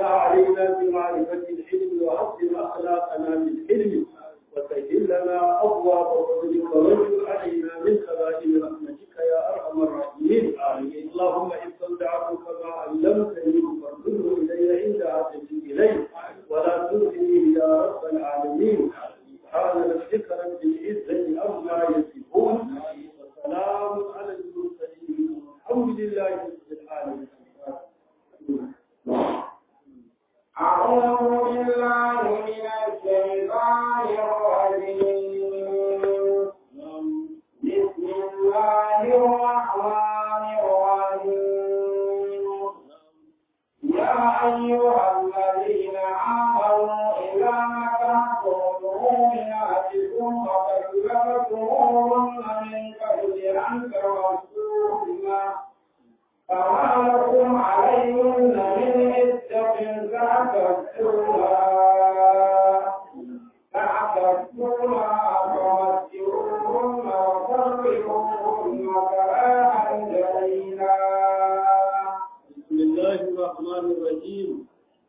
وافتح علينا بمعرفة العلم وحسن أخلاقنا بالحلم وسهل لنا أبواب فضلك وانشر علينا من خزائن رحمتك يا أرحم الراحمين اللهم إن استودعتك ما علمتني فارده إلي عند حاجتي إليه ولا تنسني يا رب العالمين سبحان ربك رب العزة عما يصفون وسلام على المرسلين والحمد لله رب العالمين أعوذ بالله من الشيطان الرجيم بسم الله الرحمن الرحيم يا أيها الذين آمنوا إذا نكحتم مؤمناتكم فكلفتموهن من قبل أن تمسوهن فما لكم عليهن من عدة تعتدونها تعتدونها فمتعوهن وفرقوهن سراحا جميلا بسم الله الرحمن الرحيم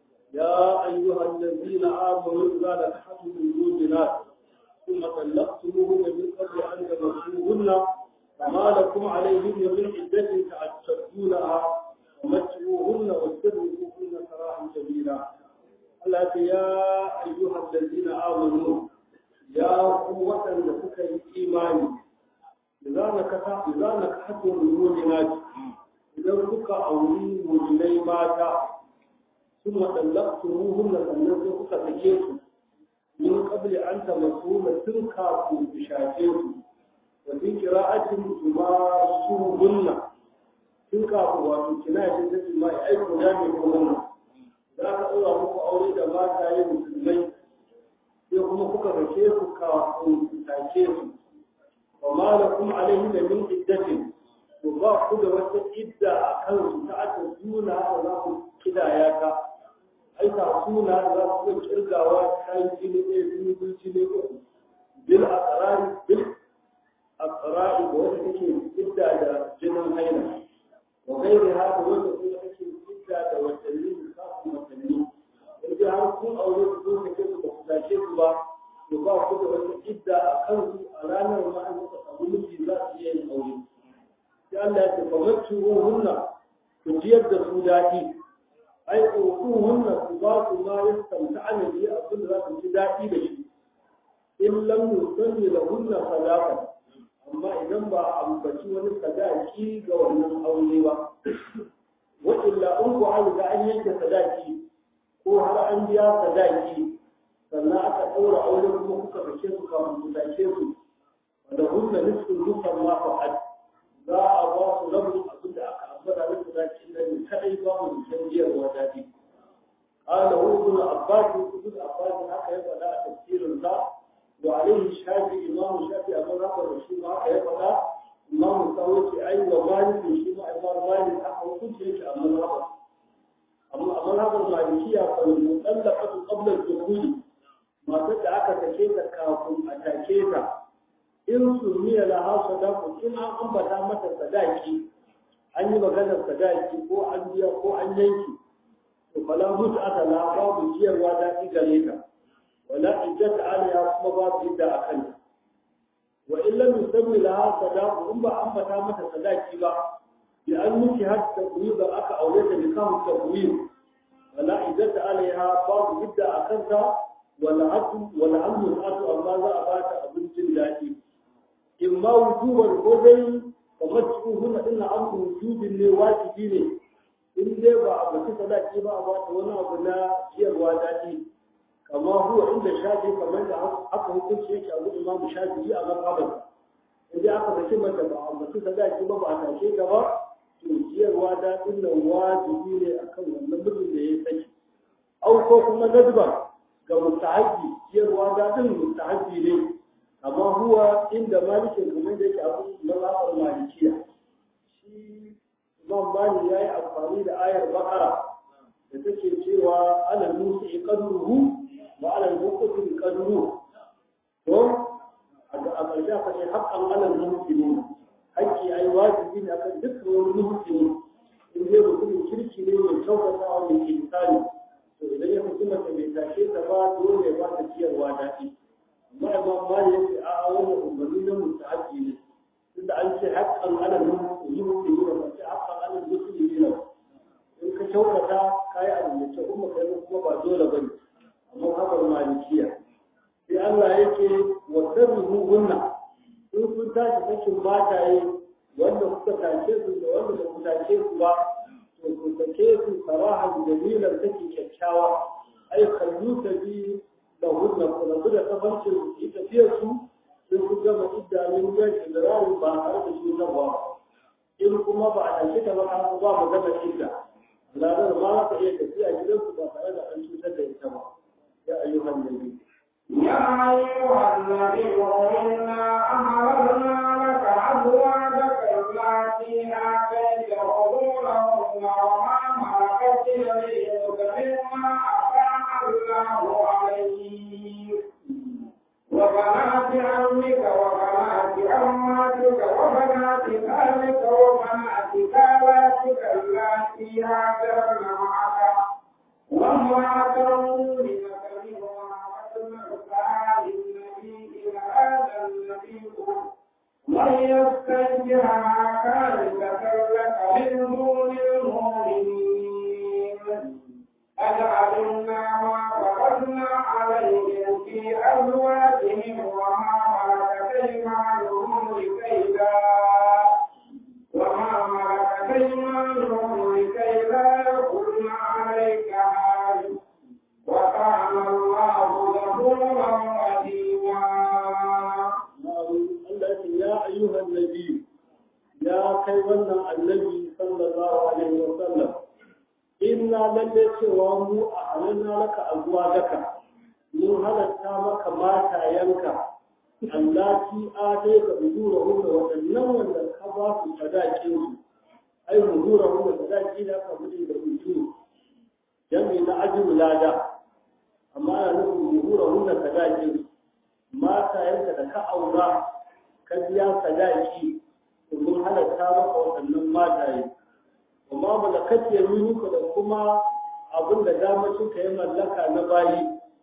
يا أيها الذين آمنوا إذا نكحتم المؤمنات ثم طلقتموهن من قبل أن تمسوهن فما لكم عليهن من عدة تعتدونها ومتعوهن واسترقوهن سراحا جميلا التي يا أيها الذين آمنوا يا قوة لك الإيمان إذا نكحت إذا نكحتم المؤمنات idan kuka auri mujinai mata sun matsallaktu ruhun sannan sai kuka sake su min kabli an tabbatu na tun kafin ku shafe su wa bin kira'atin tuma su hunna tun kafin wato kina shi ta tuma ya aiko da mai kuma za ka ɗaura muku aure da mata yin musulmai sai kuma kuka sake su kafin ku sake su wa ma lakum alaihi da min iddatin to ba ku da wata idda a kansu ta aka suna da za ku kidaya ta ai ta suna da za ku kirgawa ta yi jini ɗaya jini biyu jini uku bil aqrari bil aqrari da wanda take idda da jinin haila wa gairi haka wanda kuma take idda da watanni da kafin watanni in ji har kun aure ku zo kake su ba ku dace su ba to ba ku da wata idda a kansu a ranar ma an samu miji za su iya yin aure sai Allah ya ce fa hunna ku jiyar da su daɗi ai hunna ku ba su ma ya samta'ana bi abin da za su ji daɗi da shi in lam yusalli lahunna sadaqan amma idan ba a ambaci wani sadaki ga wannan aure ba wa illa in ku an ga an yanke sadaki ko har an biya sadaki sannan aka ɗaura aure kuma kuka sake su kafin ku sake su da hunna nisfu dukkan ma fa'ad za a ba su rabin abin da aka ambata da kudancin nan ne kadai ba mu da jiyarwa daɗi. Ƙala hu ibn Abbas ibn Abbas haka ya faɗa a tafsirin sa wa alaihi shafi imamu shafi amma haka da shi ma haka ya faɗa imamu sawo ce ai wa malik shi ma imamu malik haka hukunci yake amma haka amma amma haka malikiya fa mutallaqatu qabla al-dukhul matar da aka take ta kafin a take ta in sumiya laha sadaku in an ambata mata sadaki an yi maganar sadaki ko an biya ko an yanki to fala mutu aka la babu ciyarwa da gare ta wala iddata alaiha kuma babu idda a kanta wa in lam yusammi laha sadaku in ba ambata mata sadaki ba bi an miki har ta ba aka aure ta nikahu tabwib wala iddata alaiha babu idda a kanta wala atu wala amru atu amma za a bata abincin daɗi in ma wujubar ko dai kamar cikin hunna din na an wujubin ne wajibi ne in dai ba a bace sadaki ba a bata wani abu na ciyarwa daɗi kama huwa inda shafi kamar da aka hukunci yake a gudu imamu shafi a mazhabar in dai aka bace mata ba a bace sadaki ba ba a tashe ta ba to ciyarwa daɗin nan wajibi ne akan wannan mijin da ya saki au ko kuma nadba ga mustahabi ciyarwa daɗin mustahabi ne amma huwa inda malikin kamar da yake abu mazhabar malikiya shi imam malik yayi amfani da ayar bakara da take cewa ala nusi qadruhu wa ala al-muqtir qadruhu to a ƙarshe aka ce haqqan ala al-muhsinin haƙƙi ai wajibi ne akan duk wani muhsini in dai mutumin kirki ne mai kyautatawa mai insani kowa daɗi amma imam mali ya ce a'a wannan umarni na mustahabi ne tunda an ce haƙƙan alal musulmi ne ba ce haƙƙan alal musulmi ne in ka kyautata ka yi abu mai kyau kuma kai kuma ba dole ba ne amma haɓar malikiya sai Allah yake wa sarrihu hunna in kun tashi sakin mataye wanda kuka tashe su da wanda ba ku tashe su ba to ku sake su sarahan dalilan take kyakkyawa ai kallu ta bi da hunna ku rabu da kafancin su yi tafiyar su sai ku gama iddamin gan idrarin ba tare da shi ba in kuma ba a tashe ta ba ka ba mu gama idda lalar ma za ka iya tafiya gidansu ba tare da an cutar da ita ba ya ayyuhan nabi يا أيها النبي إنا أمرنا لك أزواجك التي آتيت أجورهن وما ملكت يمينك مما أفاء الله عليك وبنات عمك وبنات عماتك وبنات خالك وبنات خالاتك اللاتي هاجرن معك وامرأة مؤمنة من يستنجها كارثة لك من دون المؤمنين أجعلنا ما فرضنا عليهم في أزواجهم وما ملكت أيمانهم لكي لا وما ملكت أيمانهم لكي لا يكن عليك حارس وكان الله غفورا رحيما يا أيها النبي يا كيوانا النبي صلى الله عليه وسلم إنا للي سوامو أعلنا لك أزواجك من هذا التامك ما تاينك allati atayka ujurahunna wadannan wanda ka ba su sadakin su ai ujurahunna sadaki da ka bude da ujuru jami na ajru lada amma ana nufin ujurahunna sadakin su mata yanka da ka aura ka biya sadaki domin halatta maka waɗannan mataye amma malakat yaminuka da kuma abin da damacin ka yi mallaka na bayi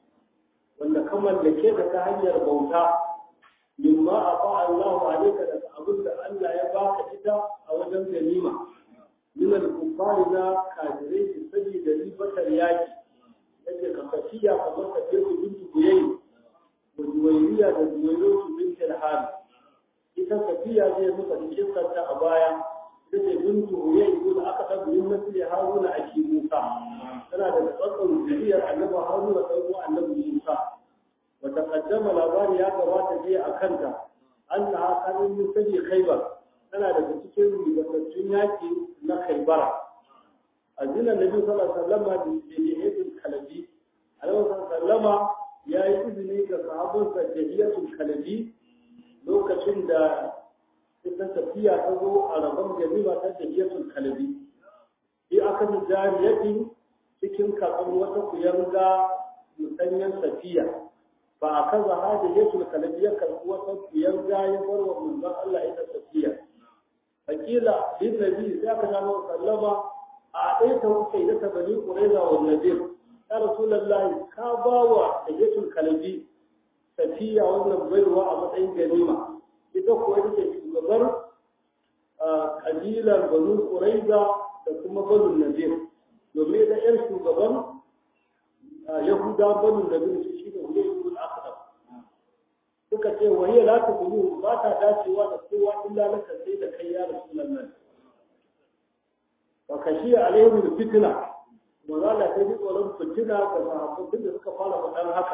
wanda ka mallake ka ta hanyar bauta mimma afa Allahu alayka da abin da Allah ya baka ita a wajen ganima min al-kuffari na kafirai su sabi da ribatar yaki yake ka kafiya kamar ka ce ku bintu buyayi da juwairiya da juwairo su bintu al-hal ita kafiya zai muka cikin ta a baya take bintu buyayi ko da aka tabbata min nasli haruna aki musa tana da tsakon zuriyar annabi haruna da uwa annabi musa وتقدم labari ya gabata jiya a kanta an na kanin misali khaibar tana daga cikin ribatattun yaki na khaibara a zinan nabi sallallahu alaihi wasallam da jihadin kalabi alaihi sallama ya yi izini ga sahabbansa jahiyatul kalabi lokacin da ita tafiya ta zo a rabon ganima ta jahiyatul kalabi bi aka ji jariyatin cikin kasan wata kuyanga musanyen safiya ba a kaza hada yesu kalabi ya karɓi wata biyar ya bar wa manzon Allah ita tafiya fakila bin nabi sai aka samu sallama a ɗaya ta wuce da ta bani quraiza wa nadir ya rasulullahi ka ba wa da yesu kalabi tafiya wannan baiwa a matsayin ganima ita ko ita ce shugabar kabilar banu quraiza da kuma banu nadir domin da yar shugaban yahuda banu nadir shi ne wuri akhdar suka ce wa hiya la taqulu ba ta dacewa da kowa illa laka sai da kai ya rasulullah wa kashi alaihim fitna wa zala ta ji tsoron fitina ga sahabbai da suka fara faɗan haka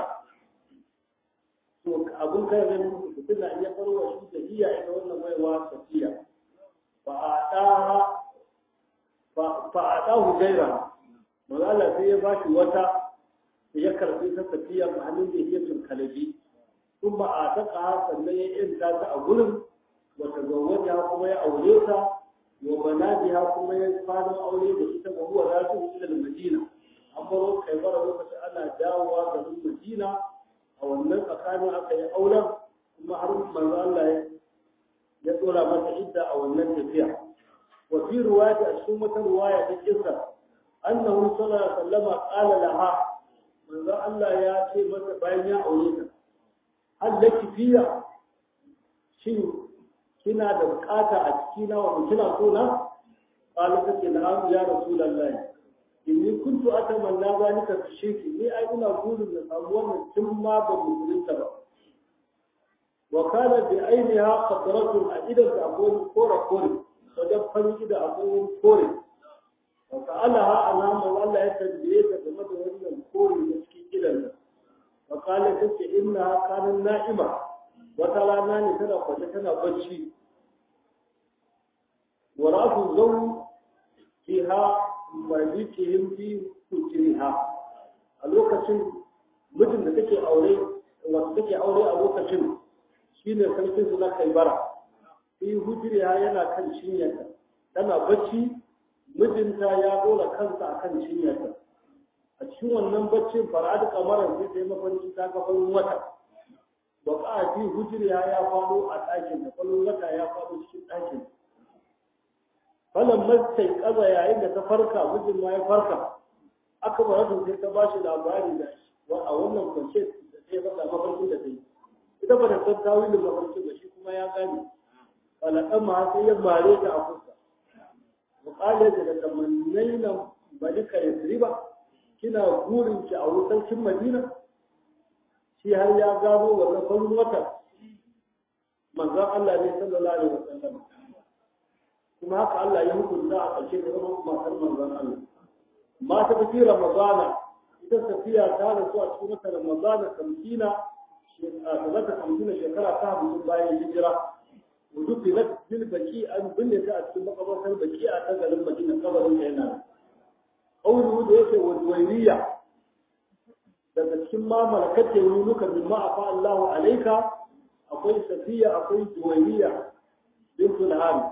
to abun kai ne musu fitina in ya farwa shi da iya ita wannan baiwa safiya fa adaha fa adahu gaira wa zala sai ya bashi wata ya karbi ta tafiya a hannun da yake kalabi kuma a taka sannan ya yanta ta a gurin wata zawwaja kuma ya aure ta wa banadiha kuma ya fara aure da ita ga huwa rasu ila madina an baro kai bara lokacin ana dawowa ga madina a wannan tsakanin aka yi auren kuma har manzo Allah ya dora mata idda a wannan tafiya wa fi riwayati a cikin wata riwaya ta kisa annahu sallallahu alaihi wasallam qala laha manzo Allah ya ce masa bayan ya aure ta hal laki fiya shin kina da bukata a ciki na wa kina so na qala ta ce na'am ya rasulullahi inni kuntu atamanna zalika fi shirki ni ai ina burin da samu wannan tun ma ba musulunta ba wa kana bi ainiha qatratun a idan ta akwai kore kore wajen farin da akwai kore wa ta'alaha alama Allah ya tambaye ta game da wannan kore da cikin gidansa wa kala ta ce inna kanan na'ima wata rana ne tana kwace tana bacci wa rafu zau fiha malikihim fi hujriha a lokacin mutum da take aure wanda take aure a lokacin shine sarkin su na kaibara fi hujriha yana kan cinyarta tana bacci mijinta ya dora kansa akan cinyarta a cikin wannan baccin fara'ad kamaran sai ta yi mafarki ta ga farin wata wa ka fi hujriha ya faɗo a ɗakin da farin wata ya faɗo cikin ɗakin falan mastai kaza yayin da ta farka mijin ma ya farka aka ba su sai ta bashi labari da a wannan kwance da sai faɗa mafarkin da ta yi ita ba ta san tawilin mafarkin ba shi kuma ya gane falakan ma sai ya mare ta a fuska muƙalar da tamannai na malika ya riba kina burin ki a wutarkin madina shi har ya gano wannan farin wata manzon Allah ne sallallahu alaihi wasallam kuma haka Allah ya hukunta a ƙarshe da zama matar manzon Allah mata ta fi ramadana ita safiya ta rasu a cikin wata ramadana kamtina shekara kamtina shekara ta hamsin bayan hijira ودفنت بالبكي أن بنت أتكلم قبر البكي أتذل المدينة قبر هنا قوله ده والويلية daga cikin ma malakat yaminuka mimma afa Allahu alayka akwai safiya akwai juwayriya bintul hari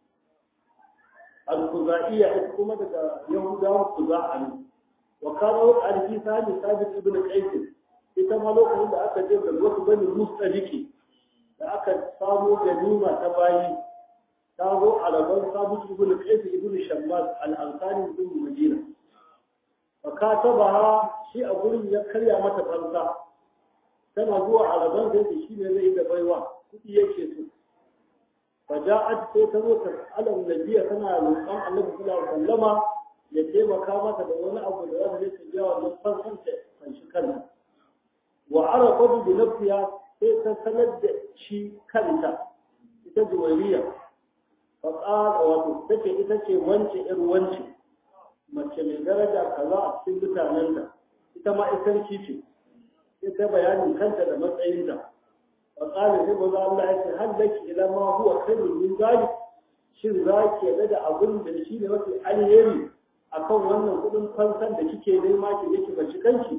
al-khuzaiya ita kuma daga yahudawa khuza'a ne wa kana al-fi sani sabit ibn qais ita ma lokacin da aka je ga wasu bani mustaliki da aka samo ganima ta bayi ta zo a rabon sabit ibn qais ibn shammas al-ansari ibn madina fa katabaha shi a gurin ya karya mata fansa tana zuwa a rabon sai da shi ne zai da baiwa kudi yake so fa ja'at sai ta zo ta alam nabiyya tana roƙon annabi sallallahu alaihi wasallama ya taimaka mata da wani abu da za ta je ta biya wannan fansan ta fanshi kanta wa arafatu bi nafsiha sai ta sanar da shi kanta ita juwariya fa qala wato take ita ce wance ir wance mace mai daraja kaza a cikin mutanenta ita ma isarki ce sai ta bayanin kanta da matsayinta fa qala sai baza Allah ya ce hal laki ila ma huwa khairun min zalik shin za ki yarda da abin da shi ne mafi alheri akan wannan kudin fansan da kike nema ki yake bashi kanki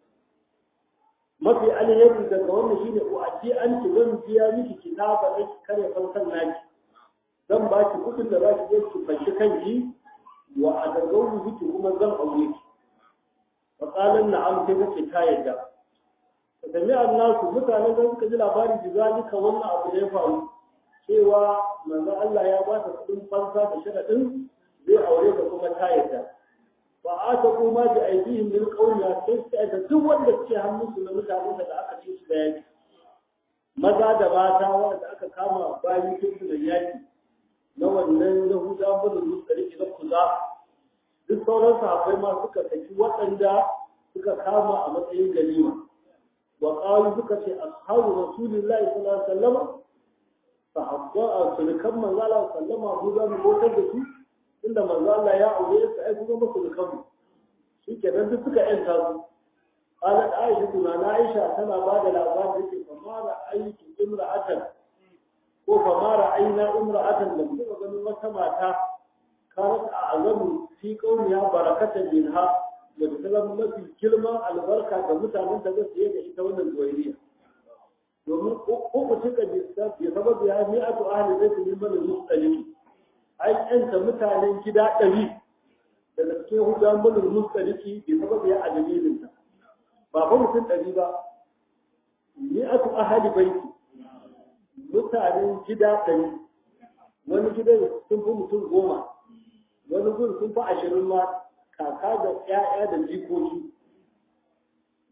mafi alheri daga wannan shine ko aji an ki zan biya miki kitaba da ki kare fansan naki zan ba ki kudin da za ki je ki fashi kanki wa adagawu miki kuma zan aure ki fa qalan na'am sai kace ta yadda sami annasu mutanen da suka ji labari da zalika wannan abu da ya faru cewa manzo Allah ya ba ta kudin fansa da sharadin zai aure ta kuma ta yadda ba a ta kuma da aidihim min qawliya sai sai da duk wanda ke hannunsu na mutanen da aka ci su da yaki maza da mata wanda aka kama bayan kinsu da yaki na wannan yahuda bazin musulunci na kuza duk sauran sahabbai ma suka saki waɗanda suka kama a matsayin ganima wa qalu suka ce ashabu rasulillahi sallallahu alaihi wasallam sahabba a sunukan manzo Allah sallama mu za mu gotar da su inda manzo Allah ya aure su ai kuma musu da kanmu shi kenan duk suka yanta su qalat aisha tuna na aisha tana ba da labarin yake fa mara aiki imra'atan ko fa mara aina imra'atan da kuma ganin wata mata kanat a azamu fi qawliha barakatan minha da tsalan mafi girman albarka ga mutanen da zai da ita wannan zuwairiya domin uku cika bisa ya sababu ya mi'atu ahli baiti min bani mustalimi an yanta mutanen gida ɗari daga cikin hudan bulul mustaliki bi sabab ya adalilin ta ba fa mutum ɗari ba ni atu ahali baiti mutanen gida ɗari wani gidan sun fi mutum goma wani gun sun fi ashirin ma kaka da ƴaƴa da jikoki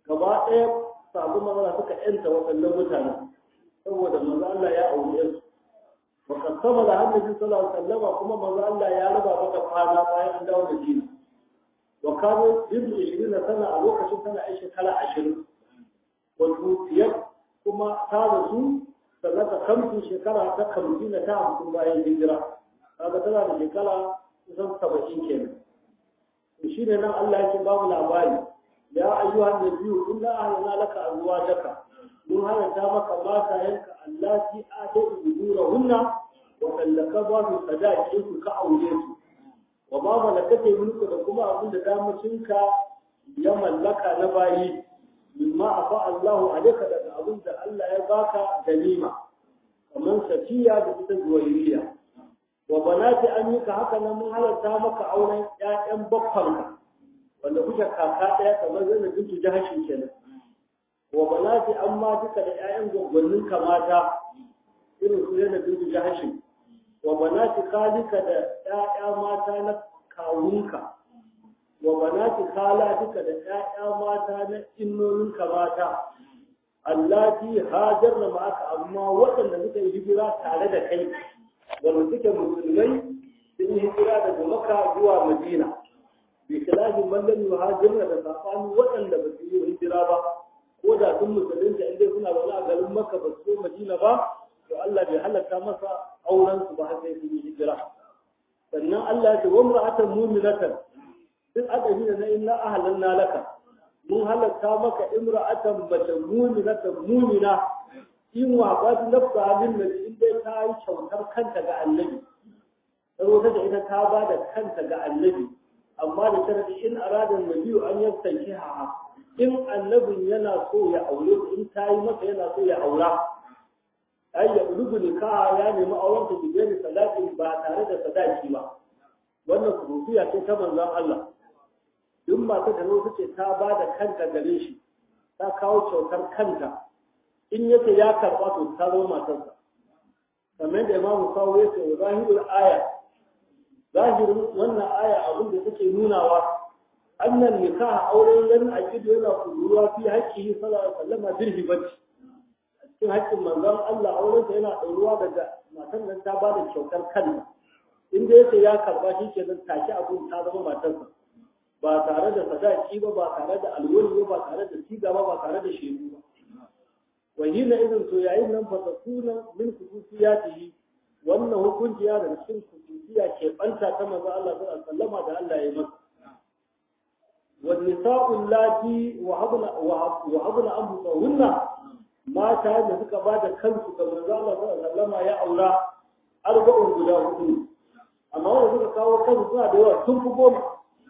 gaba ɗaya sabu maza suka yanta waɗannan mutane saboda manzo Allah ya aure su wa kasama da annabi sallallahu alaihi wasallam kuma manzo Allah ya raba maka kwana bayan an dawo da dini wa kano ibnu 20 sana a lokacin tana ai shekara 20 wa tutiyar kuma ta rasu sannan ta kamsu shekara ta kamsi na ta hamsin bayan hijira kaga tana da shekara kusan saba'in kenan shi ne nan Allah yake ba mu labari ya ayyuhan nabiyyu inna ahlana laka azwajaka mun halatta maka mata yanka allati atatu ujurahunna wa tallaka ba su sadaqin su ka aure su wa ba malakata mulku da kuma abin da damacinka ya mallaka na bayi mimma afa Allahu alayka daga abin da Allah ya baka ganima kamar safiya da ita zuwairiya wa banati amika haka nan mun halarta maka auren ƴaƴan bakkanka wanda kuke kaka ɗaya kamar zai bintu jahashin kenan wa banati amma duka da ƴaƴan gwaggwannin kamata irin su yana bintu jahashin wa banati khalika da ƴaƴa mata na kawunka wa banati khala duka da ƴaƴa mata na innoninka mata allati hajarna ma'aka amma waɗanda suka yi hijira tare da kai wanda suke musulmai sun yi hijira daga maka zuwa madina bi khilafin man lam yuhajirna da safani waɗanda ba su yi hijira ba ko da sun musulunta inda suna zaune a garin maka ba su madina ba to Allah bai halatta masa auren su ba har sai sun yi hijira sannan Allah ya ce wa mar'atan mu'minatan duk adabi da na inna ahlanna laka mun halatta maka imra'atan mace mu'minatan mu'mina in wa ba nafsa halin da in dai ta yi kyautar kanta ga annabi saboda da ita ta ba da kanta ga annabi amma da sharadi in arada nabi an yastanki ha in annabin yana so ya aure in ta yi masa yana so ya aura ai ya rubu nikaha ya nemi auren ta bigani sadaqin ba tare da sadaki ba wannan kurufiya ce ta manzon Allah duk masu da zo ce ta ba da kanta gare shi ta kawo kyautar kanta in yace ya karɓa to ta zama matarsa kamar da imamu kawo ya ce zahirul aya zahirin wannan aya abin da take nunawa annan nikah auren yan aqidu yana kuruwa fi haƙƙi sallallahu alaihi wasallam bil hibati cikin haƙƙin manzon Allah auren sa yana ɗauruwa daga matan nan ta ba da kyautar kanta in da yace ya karɓa shi kenan take abun ta zama matarsa ba tare da sadaki ba ba tare da alwali ba ba tare da siga ba ba tare da shedu ba wahina idan to yayin nan fa takuna min khususiyatihi wannan hukunci ya da cikin khususiya ke banta ta manzo Allah sallallahu alaihi wasallam da Allah ya masa wan nisa'u allati wa habna wa habna anfusahunna mata da suka bada kansu ga manzo Allah sallallahu alaihi wasallam ya aura arba'un guda hudu amma wanda suka kawo kansu suna da yawa sun fi goma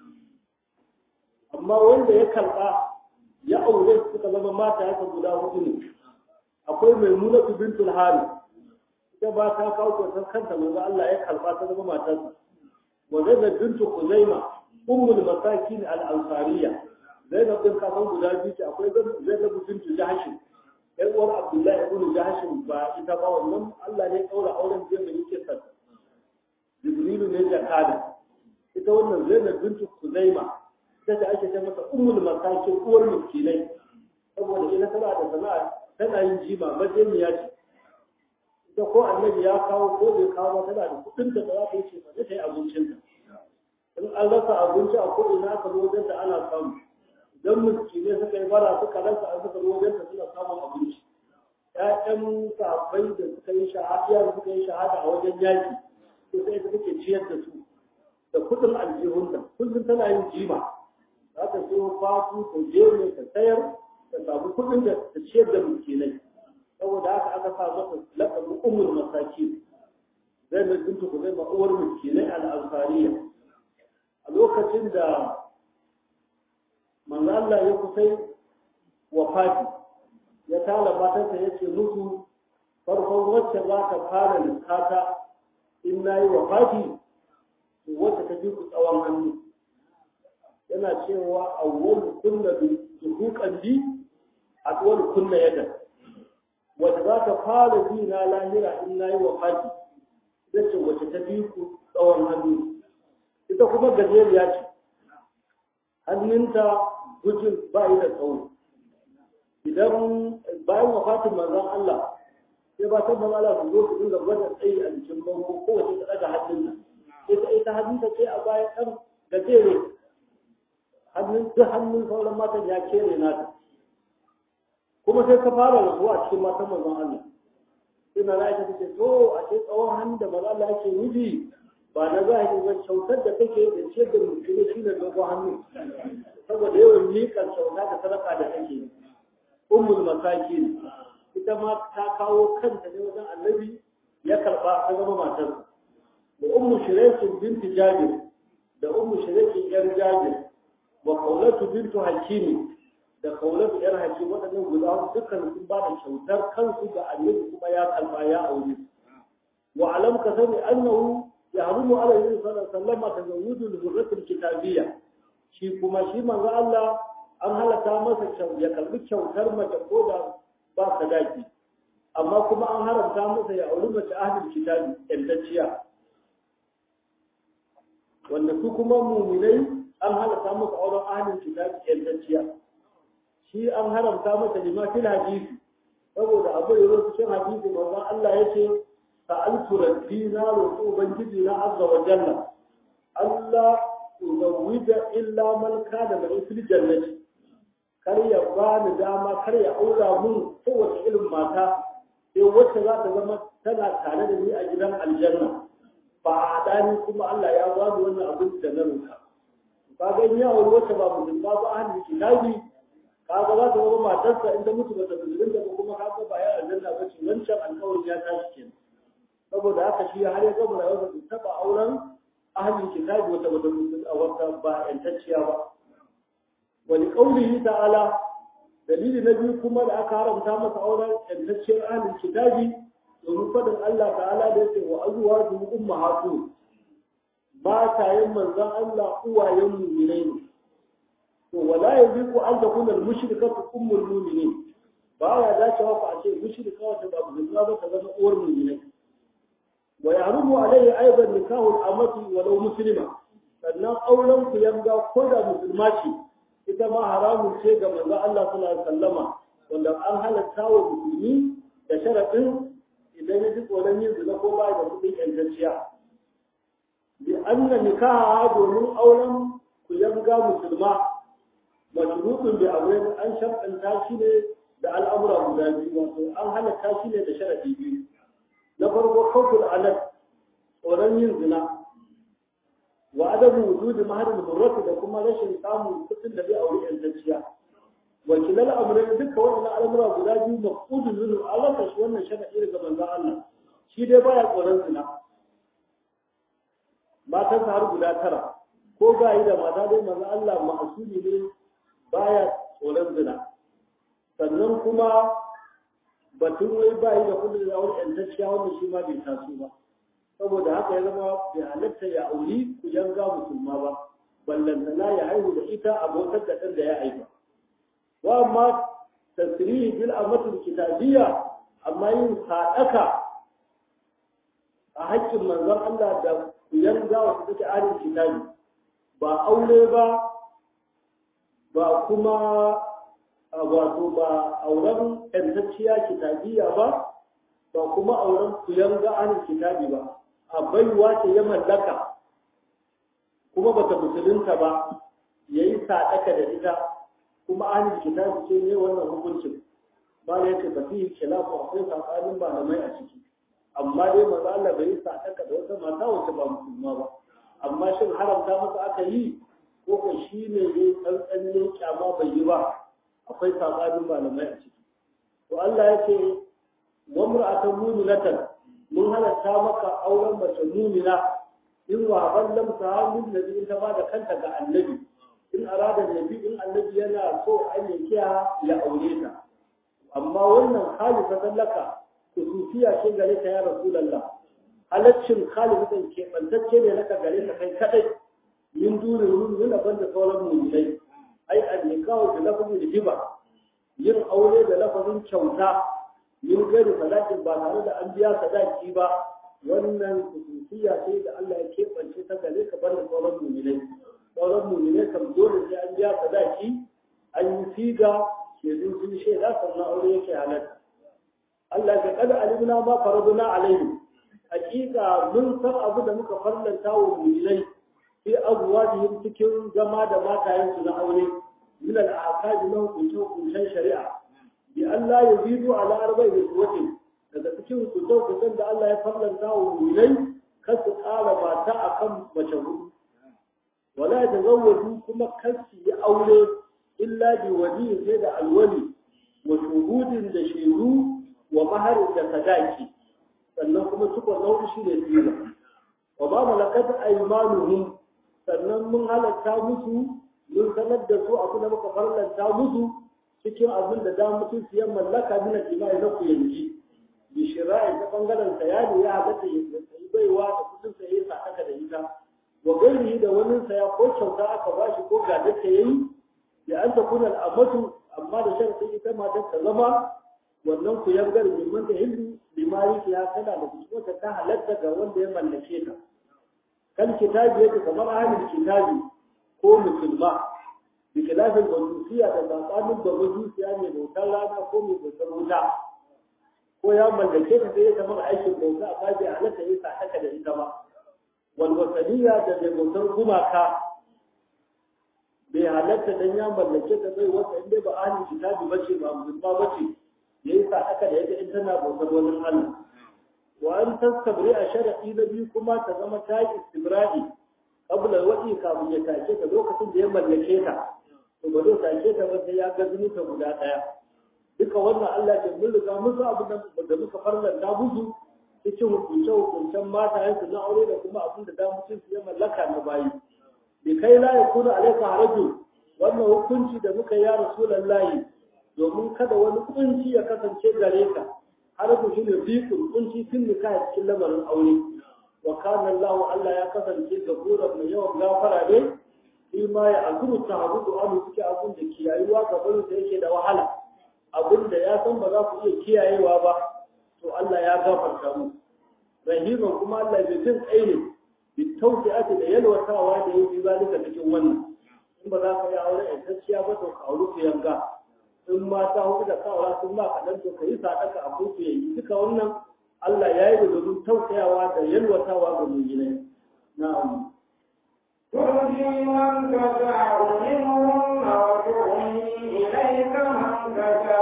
amma wanda ya karba ya aure suka zama mata haka guda hudu ne akwai maimuna bintul hari ita ba ta kawo kyautar kanta manzo Allah ya karba ta zama matarsa wa zainab bintu kuzaima ummul masakin al ansariya zainab bin kasan guda biyu ce akwai zainab bintu jahsh ɗan uwar abdullahi ibn jahsh ba ita ba wannan Allah ne kaura auren jiya da yake sa jibrilu ne jakada ita wannan zainab bintu kuzaima ita ce ake ce masa ummul masakin uwar miskinai saboda ina tana da sana'a tana yin jima majamiya ce ita ko annabi ya kawo ko bai kawo ba tana da kudin da za ta yi ce ba ta yi abincin ta in an rasa abinci a ko ina aka zo wajen ta ana samu idan miskinai suka yi bara suka rasa an suka zo wajen ta suna samun abinci ƴaƴan sahabbai da suka yi shahada da suka yi shahada a wajen yaki to sai ita take ciyar da su da kudin aljihunta kullum tana yin jima za ta siyo fatu ta je ne ta sayar ta samu kudin da ta ciyar da miskinai saboda haka aka sa masa laƙabin umul masaki zai mai bintu ku zai uwar miskinai al'ansariya a lokacin da manzo Allah ya kusai wafati ya tala matarsa ya ce musu farkon wacce za ta fara lissata in na yi wafati to wacce ta fi ku tsawon hannu yana cewa awwal kunna bi duhuqan bi atwal kunna yadan wata za ta fara bi na lahira in na yi wafati ita ce wacce ta bi ku tsawon hannu ita kuma gajeriya ce hannunta gujin ba yi da tsawo idan bayan wafatin manzon Allah sai ba ta manzon Allah su zo su dinga gwada tsayi a jikin bango ko wace ta daga hannun nan ita ita hannunta sai a bayan ɗan da tere hannun duk hannun sauran matan ya kere nata kuma sai ka fara rasuwa a cikin matan manzon Allah sai na Aisha take to a ce tsawon hannun da manzon Allah yake nufi ba na zahiri ba kyautar da take da ce da mutum shi ne dogon hannu saboda yawan miƙar kyauta da sadaka da take ummul masakin ita ma ta kawo kanta ne wajen annabi ya karba ta zama matar da ummu shiraikin binti jabir da ummu shiraikin yar jabir wa kaulatu bintu hakimi da kaulatu yar hakim waɗannan guda dukkan sun ba da kyautar kansu ga annabi kuma ya kalma ya aure wa alam ka sani annahu يحرم على النبي صلى الله عليه وسلم تزوج الهرة الكتابية shi kuma shi manzo Allah an halata masa ya karbi kyautar mace ko da ba sadaki amma kuma an haramta masa ya auri mace ahlul kitabi yantacciya wanda su kuma muminai an halata masa auren ahlul kitabi yantacciya shi an haramta masa lima fil hadisi saboda abu da yake cikin hadisi manzo Allah yace سألت ربي نار وبنجدي لا عز وجل ألا أزوج إلا من كان من في الجنة kar ya ba ni dama kar ya aura mun kowace irin mata sai wacce za ta zama tana tare da ni a gidan aljanna ba a dani kuma Allah ya ba ni wannan abin da na roka ka ga ni aure wacce ba musulma ba ahli kitabi kaga za ta zama matarsa in ta mutu ba ta musulunta ba kuma kaga ba ya aljanna ba ce wancan alƙawarin ya tashi kenan saboda haka shi har ya gama rayuwarsa bai taɓa auren ahlul kitabi wata wata a wata ba yantacciya ba wani qaulihi ta'ala dalili na biyu kuma da aka haramta masa auren yantacciyar ahlul kitabi domin fadin Allah ta'ala da yake wa azwaju ummahatu matayen manzon Allah uwayen mu'minai ne to wala yaziku an takuna al-mushrikatu ummul mu'minin ba ya dacewa ku a ce mushrika wata ba musulma ba ta zama uwar mu'minai ويحرم عليه أيضا نكاح الأمة ولو مسلمة sannan auren ku yanga ko da musulma ce ita ma haramun ce ga manzo Allah sallallahu alaihi wasallama wanda an halatta wa musulmi da sharadin idan ya ji tsoron yin zina ko ba da kudin yantacciya bi anna nikaha domin auren ku yanga musulma mashrutun bi amrin an sharɗanta shi ne da al'amura guda biyu wato an halatta shi ne da sharadi biyu na farko kawful alad tsoron yin zina wa adabu wujudi maharin hurrati da kuma rashin samun kudin da zai auri yantacciya wakilal amrai duka wannan al'amura guda biyu mafudun zunu Allah ta shi wannan sharadi daga manzon Allah shi dai baya tsoron zina matan har guda tara ko ga yi da mata dai manzon Allah ma'asuli ne baya tsoron zina sannan kuma batun wai ba yi da kudin da wani yantacciya wanda shi ma bai taso ba saboda haka ya zama bai halatta ya auri ku yanga musulma ba ballantana ya haihu da ita abotar da ɗan da ya haifa wa amma tasirihi bil amatul kitabiyya amma yin sadaka a haƙƙin manzon Allah da ku yanga wasu take arin kitabi ba aure ba ba kuma wato ba auren ƴantacciya kitabiya ba ba kuma auren kuyan ga'anin kitabi ba a baiwa ce ya mallaka kuma bata musulunta ba ya yi sadaka da ita kuma ahlul kitabi ce ne wannan hukuncin ba da yake ba fihi khilafu akwai tsakanin malamai a ciki amma dai maza Allah bai yi sadaka da wata mata wacce ba musulma ba amma shin haramta masa aka yi ko ko shi ne ya tsantsanin kyama bai yi ba akwai tsakanin malamai a ciki to Allah ya ce wa mur'atan mu'minatan mun halatta maka auren mace mu'mina in wa ballam ta min nabi ta ba da kanta ga annabi in arada nabi in annabi yana so an yankiya ya aure ta amma wannan khalifatan laka kusufiya ce gare ta ya rasulullah halaccin khalifatan ke bantacce ne laka gare ta kai kadai min durin mu'min banda sauran mu'minai ai an-nikahu bi lafzi hiba yin aure da lafazin kyauta yin gari sadakin ba tare da an biya sadaki ba wannan kusufiya ce da Allah ya keɓance ta gare ka bar da sauran mu'minai sauran mu'minai kam dole sai an biya sadaki an yi siga shaidu sun shaida sannan aure yake halatta Allah ya kada alimna ma faraduna alaihi hakika mun san abu da muka farlanta wa mu'minai fi azwajihim cikin zama da matayensu na aure min al-ahkam na hukuncin hukuncin shari'a bi Allah ya zidu ala arba'i zuwatin daga cikin hukuncin da Allah ya farlanta wa mu'minai kar su ƙara mata akan mace hudu wala tazawwaju kuma kar su yi aure illa bi wali sai da alwali wa shuhudin da shehu wa maharin da sadaki sannan kuma suka nau'i shi ne tsira wa ba malakat aymanuhum sannan mun halatta musu mun sanar da su abu da muka farlanta musu cikin abin da da mutum su yan mallaka min al-jima'i na ku yanki bi shira'i ta bangaren sayani ya halatta ya yi baiwa da kudin sa yayi sadaka da ita wa gairihi da wani saya ko kyauta aka bashi ko ga da ta yayi da an ta kuna al'amatu amma da shan ita matar ta zama wannan ku yangar mimman da hindu limari ya tana da kusurta ta halatta ga wanda ya mallake ta kan kitabi yake kamar ahlul kitabi ko musulma bi khilafin bazusiya da tsakanin da bazusiya mai bautar rana ko mai bautar wuta ko ya mallake ta sai ya zama aikin bauta amma bai halatta ya sa haka da ita ba wal wasaniya da mai bautar gumaka bai halatta dan ya mallake ta bai wata inda ba ahlul kitabi bace ba musulma bace ya yi sadaka da yadda in tana bautar wani Allah wa an tastabri a shar'i na biyu kuma ta zama ta yi istibra'i qabla wadi kafin ya take ta lokacin da ya mallake ta to ba zai take ta ba sai ya ga ta guda daya duka wannan Allah ya mun riga musu abu da muka farlanta musu cikin hukunce hukuncen mata yansu na aure da kuma abin da damucin su ya mallaka na bayi bi kai la yakuna alayka haraju wannan hukunci da muka ya rasulullahi domin kada wani kunci ya kasance gare ka har ku shine fiqul kunci tun nika cikin lamarin aure wa kana Allah Allah ya kasance gafuran mai yawan gafara ne shi ma ya azuru ta hazudu an suke abun da kiyayuwa ga barin da yake da wahala abun da ya san ba za ku iya kiyayewa ba to Allah ya gafarta mu rahiman kuma Allah bai jin tsaye ne bi tawfi'ati da yalwatawa da yake zalika cikin wannan in ba za ka yi aure a gaskiya ba to ka aure ku yanga in mata hudu da kawara sun ba kaɗan to ka yi sadaka a kotu ya yi duka wannan Allah ya yi da domin tausayawa da yalwatawa ga mujinai na'am ترجي من تشاء منهن وتؤوي إليك من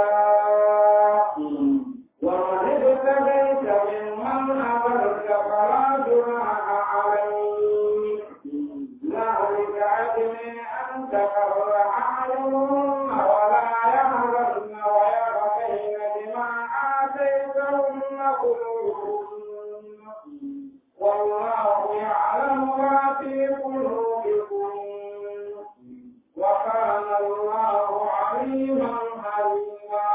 تشاء ومن ابتغيت ممن أبرك فلا جناح عليك ذلك أدنى أن تقر أعينهن ولا يحزن ويرضين بما آتيتهن كلهن والله يعلم ما في قلوبكم وكان الله عليما حليما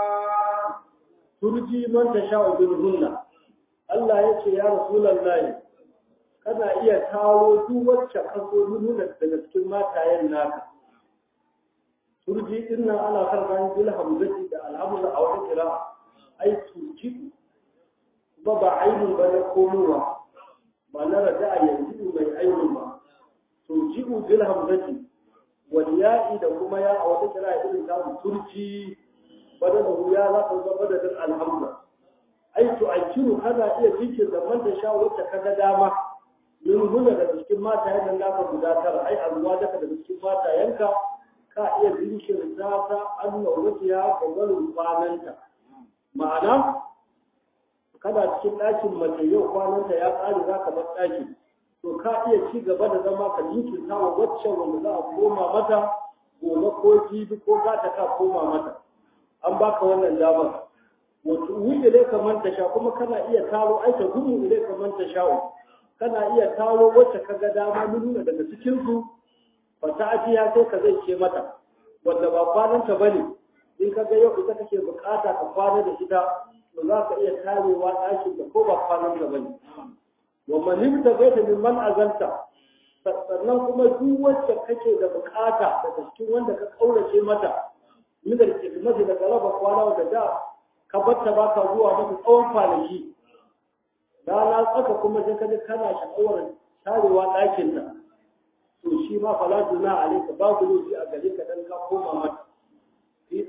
turji man tasha'u birhunna Allah ya ce ya rasulullahi kana iya kawo duk wacce ka so nuna daga cikin matayen naka turji din nan ana karban bil hamzati da alhamdu a wata kira ai turji ba ba ainun ba na komowa ba na rada a yanzu mai ainun ba turji bil hamzati wal ya'i da kuma ya a wata kira irin ta turji badalahu ya za ka zama badalin alhamdu ai tu'akkiru kana iya jikin da man da sha wacce kaga dama min huna daga cikin matayen nan naka guda tara ai azuwa daga daga cikin matayenka ka iya jinkirta ta an naurati ya gwagwarin kwananta ma'ana kana cikin ɗakin mace yau kwananta ya ƙare za ka bar ɗakin to ka iya ci gaba da zama ka jinkirta wa waccan wanda za a koma mata gobe ko jibi ko za ta ka koma mata an baka wannan damar wato wuce dai kamar ta sha kuma kana iya taro ai ta gudu dai kamar ta sha'u kana iya taro wacce ka ga dama nuna daga cikin su fa ta ajiya sai ka zai ce mata wanda ba kwanan ta bane in ka ga yau ita kake bukata ka kwana da ita to za ka iya tarewa ɗakin da ko ba kwanan ta bane wa man ta gaita min man azanta sannan kuma duk wacce kake da bukata daga cikin wanda ka kaurace mata min da kismati da galaba kwana da da ka batta ba ka zuwa mata tsawon kwanaki rana tsaka kuma sai kaji kana sha'awar tarewa ɗakin ta to shi ma fala tuna alaika babu laifi a gare ka dan ka koma mata fi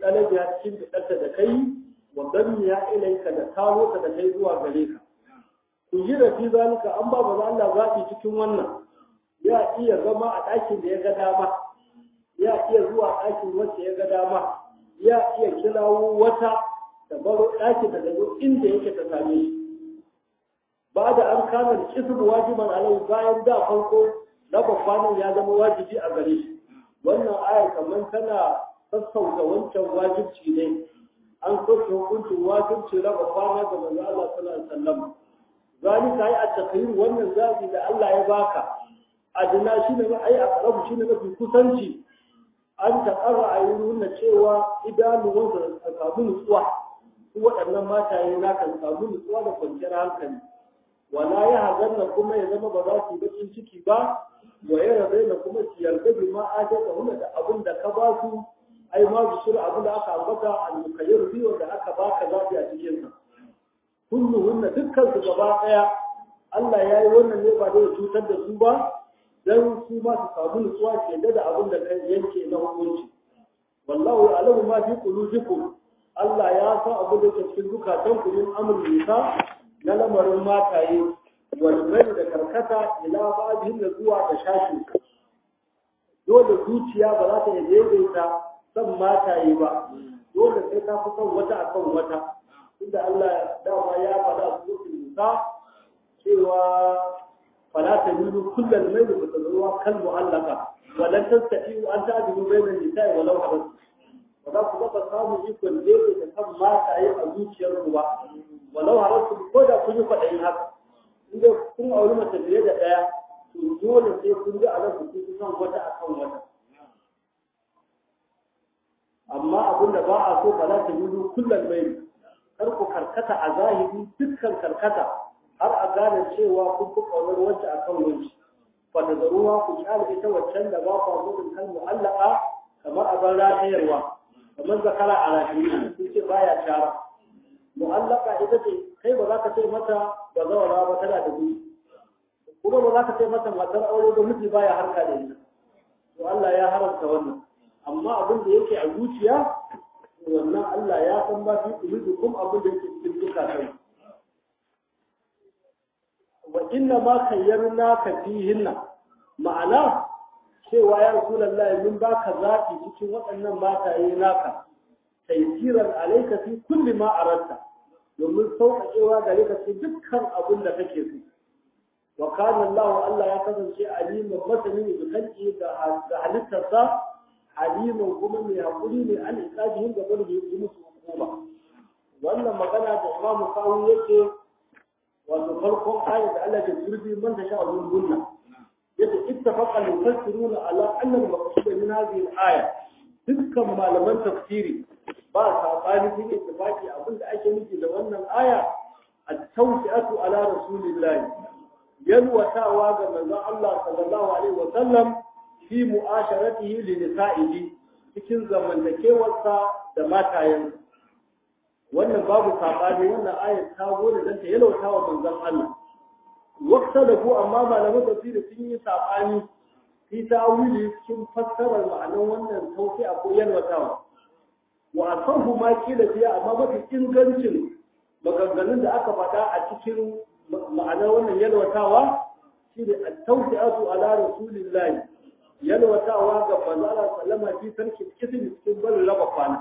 ɗalabiya cikin fiɗarta da kai wa ya ilaika da kawo ta da kai zuwa gare ka ku yi da fi zalika an ba ba Allah zaɓi cikin wannan ya iya zama a ɗakin da ya ga dama ya iya zuwa ɗakin wacce ya ga dama ya iya kirawo wata da baro ɗakin da zo inda yake ta same shi ba da an kama da kisu wajiban alai bayan da farko raba kwanan ya zama wajibi a gare shi wannan ayar kamar tana sassauta wancan wajibci ne an soke hukuncin wajibci raba kwana ga manzo Allah sallallahu alaihi wasallam zalika ai at-takhir wannan zabi da Allah ya baka adina shine ai aqrabu shine mafi kusanci an taƙarra a yi nuna cewa idanuwansa a samu nutsuwa su waɗannan mataye na kan samu nutsuwa da kwanciyar hankali wala ya hazanna kuma ya zama ba za su yi bakin ciki ba wa ya rabe na kuma su yarda bi ma ajata huna da abin da ka ba su ai ma su shirya abin da aka ambata al-mukayyir biyo da aka baka zafi a cikin sa kulluhunna dukkan su gaba ɗaya Allah ya yi wannan ne ba zai cutar da su ba dan su ma su samu nutsuwa ke da abin da kai yanke na hukunci wallahu alamu ma fi qulubikum Allah ya san abin da ke cikin zukatan ku min amr nisa na lamarin mataye wal mai da karkata ila ba'dhin da zuwa da shashi dole zuciya ba za ta daidaita san mataye ba dole sai ta fi son wata akan wata inda Allah dama ya faɗa a cikin nisa cewa فلا تميلوا كل الميل فتذروها كالمعلقة ولن تستطيعوا أن تعدلوا بين النساء ولو حرصتم وذا كما samu ikon daidai da kan mata yi a zuciyar ruwa walau harasu ko da kun yi kwaɗayin haka inda kun auri mace fiye da ɗaya to dole sai kun ji a nan ku kun san wata akan wata amma abin da ba a so ba za ta yi kullum mai kar ku karkata a zahiri dukkan karkata har a gane cewa kun fi ƙaunar wacce a kan wanci wanda da ruwa ku kyale ita waccan da ba ku gudun kan mu'allaka kamar a ban ratayarwa kamar zakara a ratayi sun ce baya shara mu'allaka ita ce kai ba za ka ce mata ba zawara ba tana da gudu kuma ba za ka ce mata matar aure ba miji baya harka da ita to Allah ya haramta wannan amma abin da yake a zuciya wannan Allah ya san ba fi kuma abin da yake cikin zukatan wa inna ma kayyarna ka fihinna ma'ana cewa ya rasulullahi mun baka zafi cikin waɗannan mataye naka taysiran alayka fi kulli ma aratta domin sauƙaƙewa gare ka cikin dukkan abin da kake so wa kana Allah Allah ya kasance aliman masani da kanki da halittarsa aliman kuma mai hakuri ne an isabihin gaba da yi musu hukuma wannan magana da Imam Sawi yake wato farkon ayat da Allah ke turbi man ta sha'a gunna yace ittafaqa al-mufassiruna ala anna al-maqsud min hadhihi al-aya dukkan malaman tafsiri ba sabani sun ittifaqi abinda ake nufi da wannan aya at-tawsi'atu ala rasulillahi yalwatawa ga manzon Allah sallallahu alaihi wa sallam fi mu'asharatihi li nisa'ihi cikin zamantakewarsa da matayensa wannan babu sabani wannan ayat ta zo da danta yalauta wa manzon Allah wakta da ku amma malaman tafsiri sun yi sabani fi ta'wili cikin fassarar ma'anar wannan tauki a ko yalwatawa wa asahu ma kila fiya amma mafi ingancin maganganun da aka faɗa a cikin ma'anar wannan yalwatawa shine at-tawfi'atu ala rasulillahi yalwatawa ga manzo Allah sallama fi sarki kisimi cikin barin raba kwana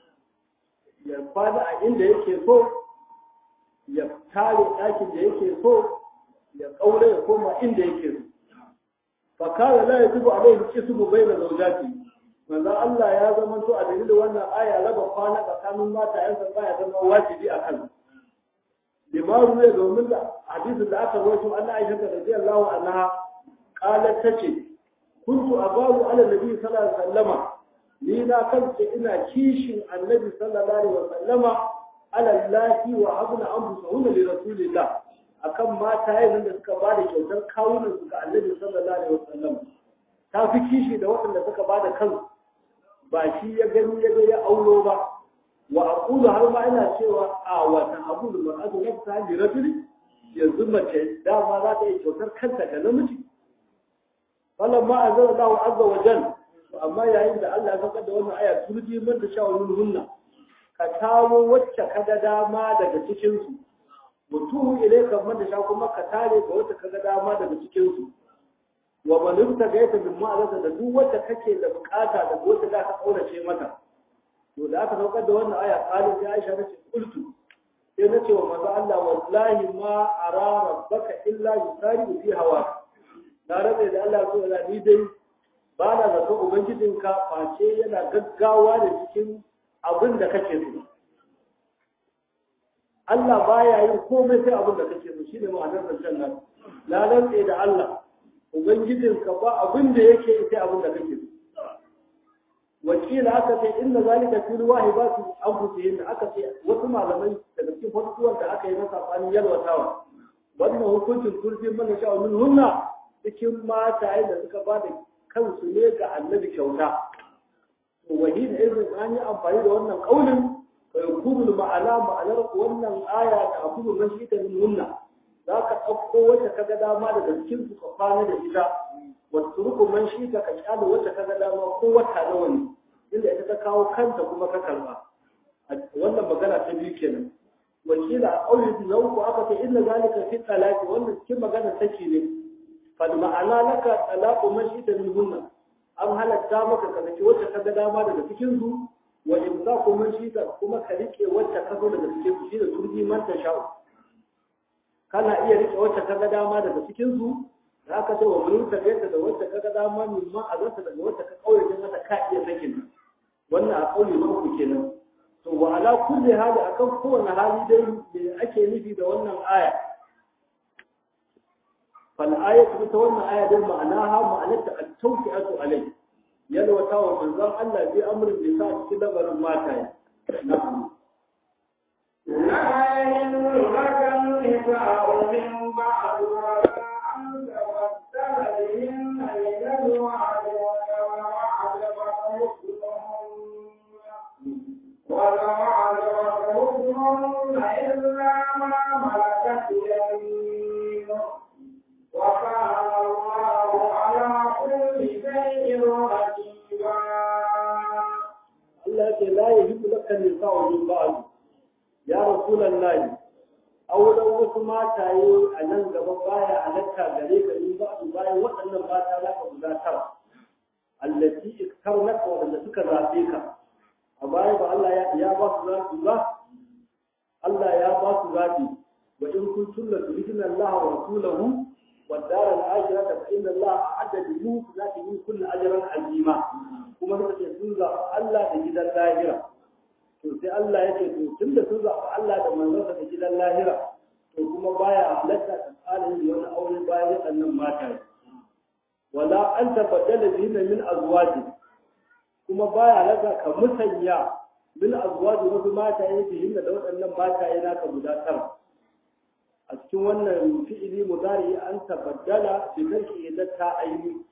ya kwana a inda yake so ya tare ɗakin da yake so ya ƙaure ya koma inda yake so fakara la yajibu alaihi qismu bayna zawjati manzo Allah ya zama to a dalilin wannan aya raba kwana tsakanin mata yan zamba ya zama wajibi a kan limaru ne domin da hadisin da aka rawaito Allah Aisha radiyallahu anha qalat tace kuntu abaru ala nabi sallallahu alaihi wasallama ni na kance ina kishin annabi sallallahu alaihi wasallama ala lati wa abna anfusahum li rasulillah akan mata yayin da suka bada kyautar kawunan su ga annabi sallallahu alaihi wasallam ta fi kishi da waɗanda suka bada kansu ba shi ya gani ya ga ya aulo ba wa aqulu har ma ina cewa a wata abu da mar'atu nafsa li rajuli yanzu mace dama za ta yi kyautar kanta ga namiji falamma anzala Allahu azza wa jalla amma yayin da Allah ya saukar da wannan aya turji man da sha'awun hunna ka kawo wacce ka ga dama daga cikin su mutuhu ilayka man da sha kuma ka tare ga wacce ka ga dama daga cikin su wa man gaita bin ma'azata da duk wacce kake da bukata da wacce za ka kaurace mata to da aka saukar da wannan aya kalin sai Aisha ta ce kultu sai na ce wa manzo Allah wallahi ma ara rabbaka illa yusari fi hawa na rabe da Allah ko da ni dai ba na zato ubangijinka face yana gaggawa da cikin abin da kake so Allah baya yin komai sai abin da kake so shine ma'anar zancen nan na rantse da Allah ubangijinka ba abin da yake sai abin da kake so wakila aka ce inna zalika fil wahibati anfusihim aka ce wasu malamai daga cikin fasuwar da aka yi na sabanin yalwatawa wannan hukuncin turfi mana sha min hunna cikin mata da suka ba da kansu ne ga annabi kyauta to wahid irin an yi amfani da wannan kaulin fa yakunu ma'ana ma'anar wannan aya da akulu mashita min hunna za ka ɗauko wacce ka ga dama daga cikin su ka kwana da ita wasu rukun shi ka ka kyale wacce ka ga dama ko wata nawa ne inda ita ta kawo kanta kuma ka karba wannan magana ta biyu kenan wakila a ƙauye na uku aka ce inna zalika fi talaqi wannan cikin magana take ne fal ma'ana laka talaqu man shi ta minhunna an halatta maka ka saki wacce ka ga dama daga cikin su wa imsaku man shi ta kuma ka rike wacce ka zo daga cikin su shi da turji man ta sha'u kana iya rike wacce ka ga dama daga cikin su da aka ce wa mun ta gaita da wacce ka ga dama min ma a zata daga wacce ka kaure mata ka iya sakin wannan a kauli na uku kenan to wa ala kulli hali akan kowane hali dai me ake nufi da wannan aya fal ayatu ta wannan aya dai ma'anaha ma'anarta at-tawfi'atu alai yalwata wa manzon Allah bi amrin bi sa cikin labarin mata na'am لا يحل لك النساء من بعد ولا أن تبدل بهن من الوعد ولا عجبك حسنهن ولا عجبك حسنهن إلا ما ملكت يمينك وكان الله على كل شيء رقيبا Allah ce la yahibu laka nisa'u min ba'd ya rasulullahi auren wasu mataye a nan gaba baya halatta gare ka in ba su bayan waɗannan mata za ka guda tara allati iktarnaka wanda suka zabe ka a baya ba Allah ya ya ba su zabi ba Allah ya ba su zabi wa in kuntum la turidina Allah wa rasulahu wa dar al-akhirah fa inna Allah a'adda lil muhsinati min kulli ajrin azima kuma suka ce sun zaɓi Allah da gidan lahira to sai Allah ya ce to tunda sun zaɓi Allah da manzonsa da gidan lahira to kuma baya halatta ta tsara yin wani aure bayan waɗannan mata wala an tabaddala bihinna min azwaji kuma baya halatta ka musanya min azwaji wasu mata ya bihinna da waɗannan mata ya naka guda tara a cikin wannan fi'ili mudari an tabaddala bi kanki idan ta aini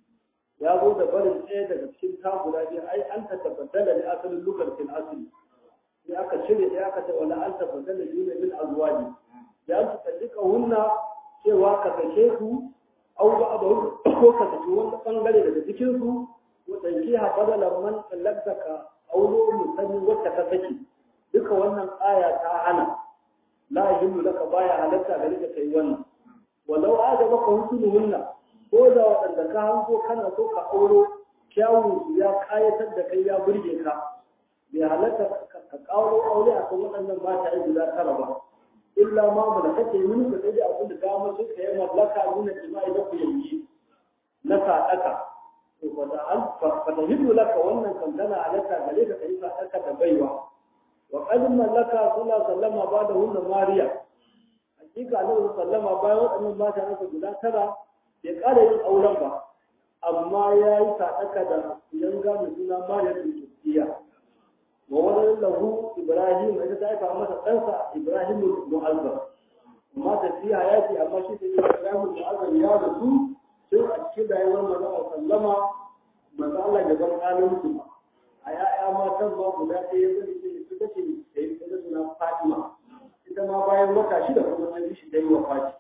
ya zo da barin ɗaya daga cikin ta guda biyu ai an ta tabaddala da asalin lugar fil asli sai aka cire ɗaya aka ce wala an tabaddala biyu ne min azwaji da an tsallika hunna cewa ka sake su au ba abu ko ka saki wani bangare daga cikin su ko danki ha badala man tsallaka ka aulo musanni wacce ka saki duka wannan aya ta hana la yahillu laka baya halatta gare ka kai wannan walau ajabaka husnuhunna ko da waɗanda ka hango kana so ka auro kyawun su ya kayatar da kai ya burge ka bai halatta ka kawo aure a kan waɗannan mata yi guda tara ba illa ma mu da kake mini ka sai abin da dama sai ka yi mallaka nuna jima'i da ku yanki na sadaka to fa da an fa da hidu laka wannan kan tana halatta gare ka kai sadaka da baiwa wa qad mallaka sallallahu sallama ba da hunna mariya hakika annabi sallama bayan waɗannan mata aka guda tara bai ƙara yin auren ba amma ya yi sadaka da yanga mai suna mariya da turkiya wa wani lahu ibrahim ita ta haifa masa ɗansa ibrahim mu'azzam amma tafiya ya ce amma shi sai ibrahim mu'azzam ya rasu sai a cikin rayuwar manzo sallama manzo Allah ya bar halin su a ya'ya matan ba guda ɗaya zai ce su kace da yi da suna Fatima ita ma bayan wata shida kuma ta shi dai wa Fatima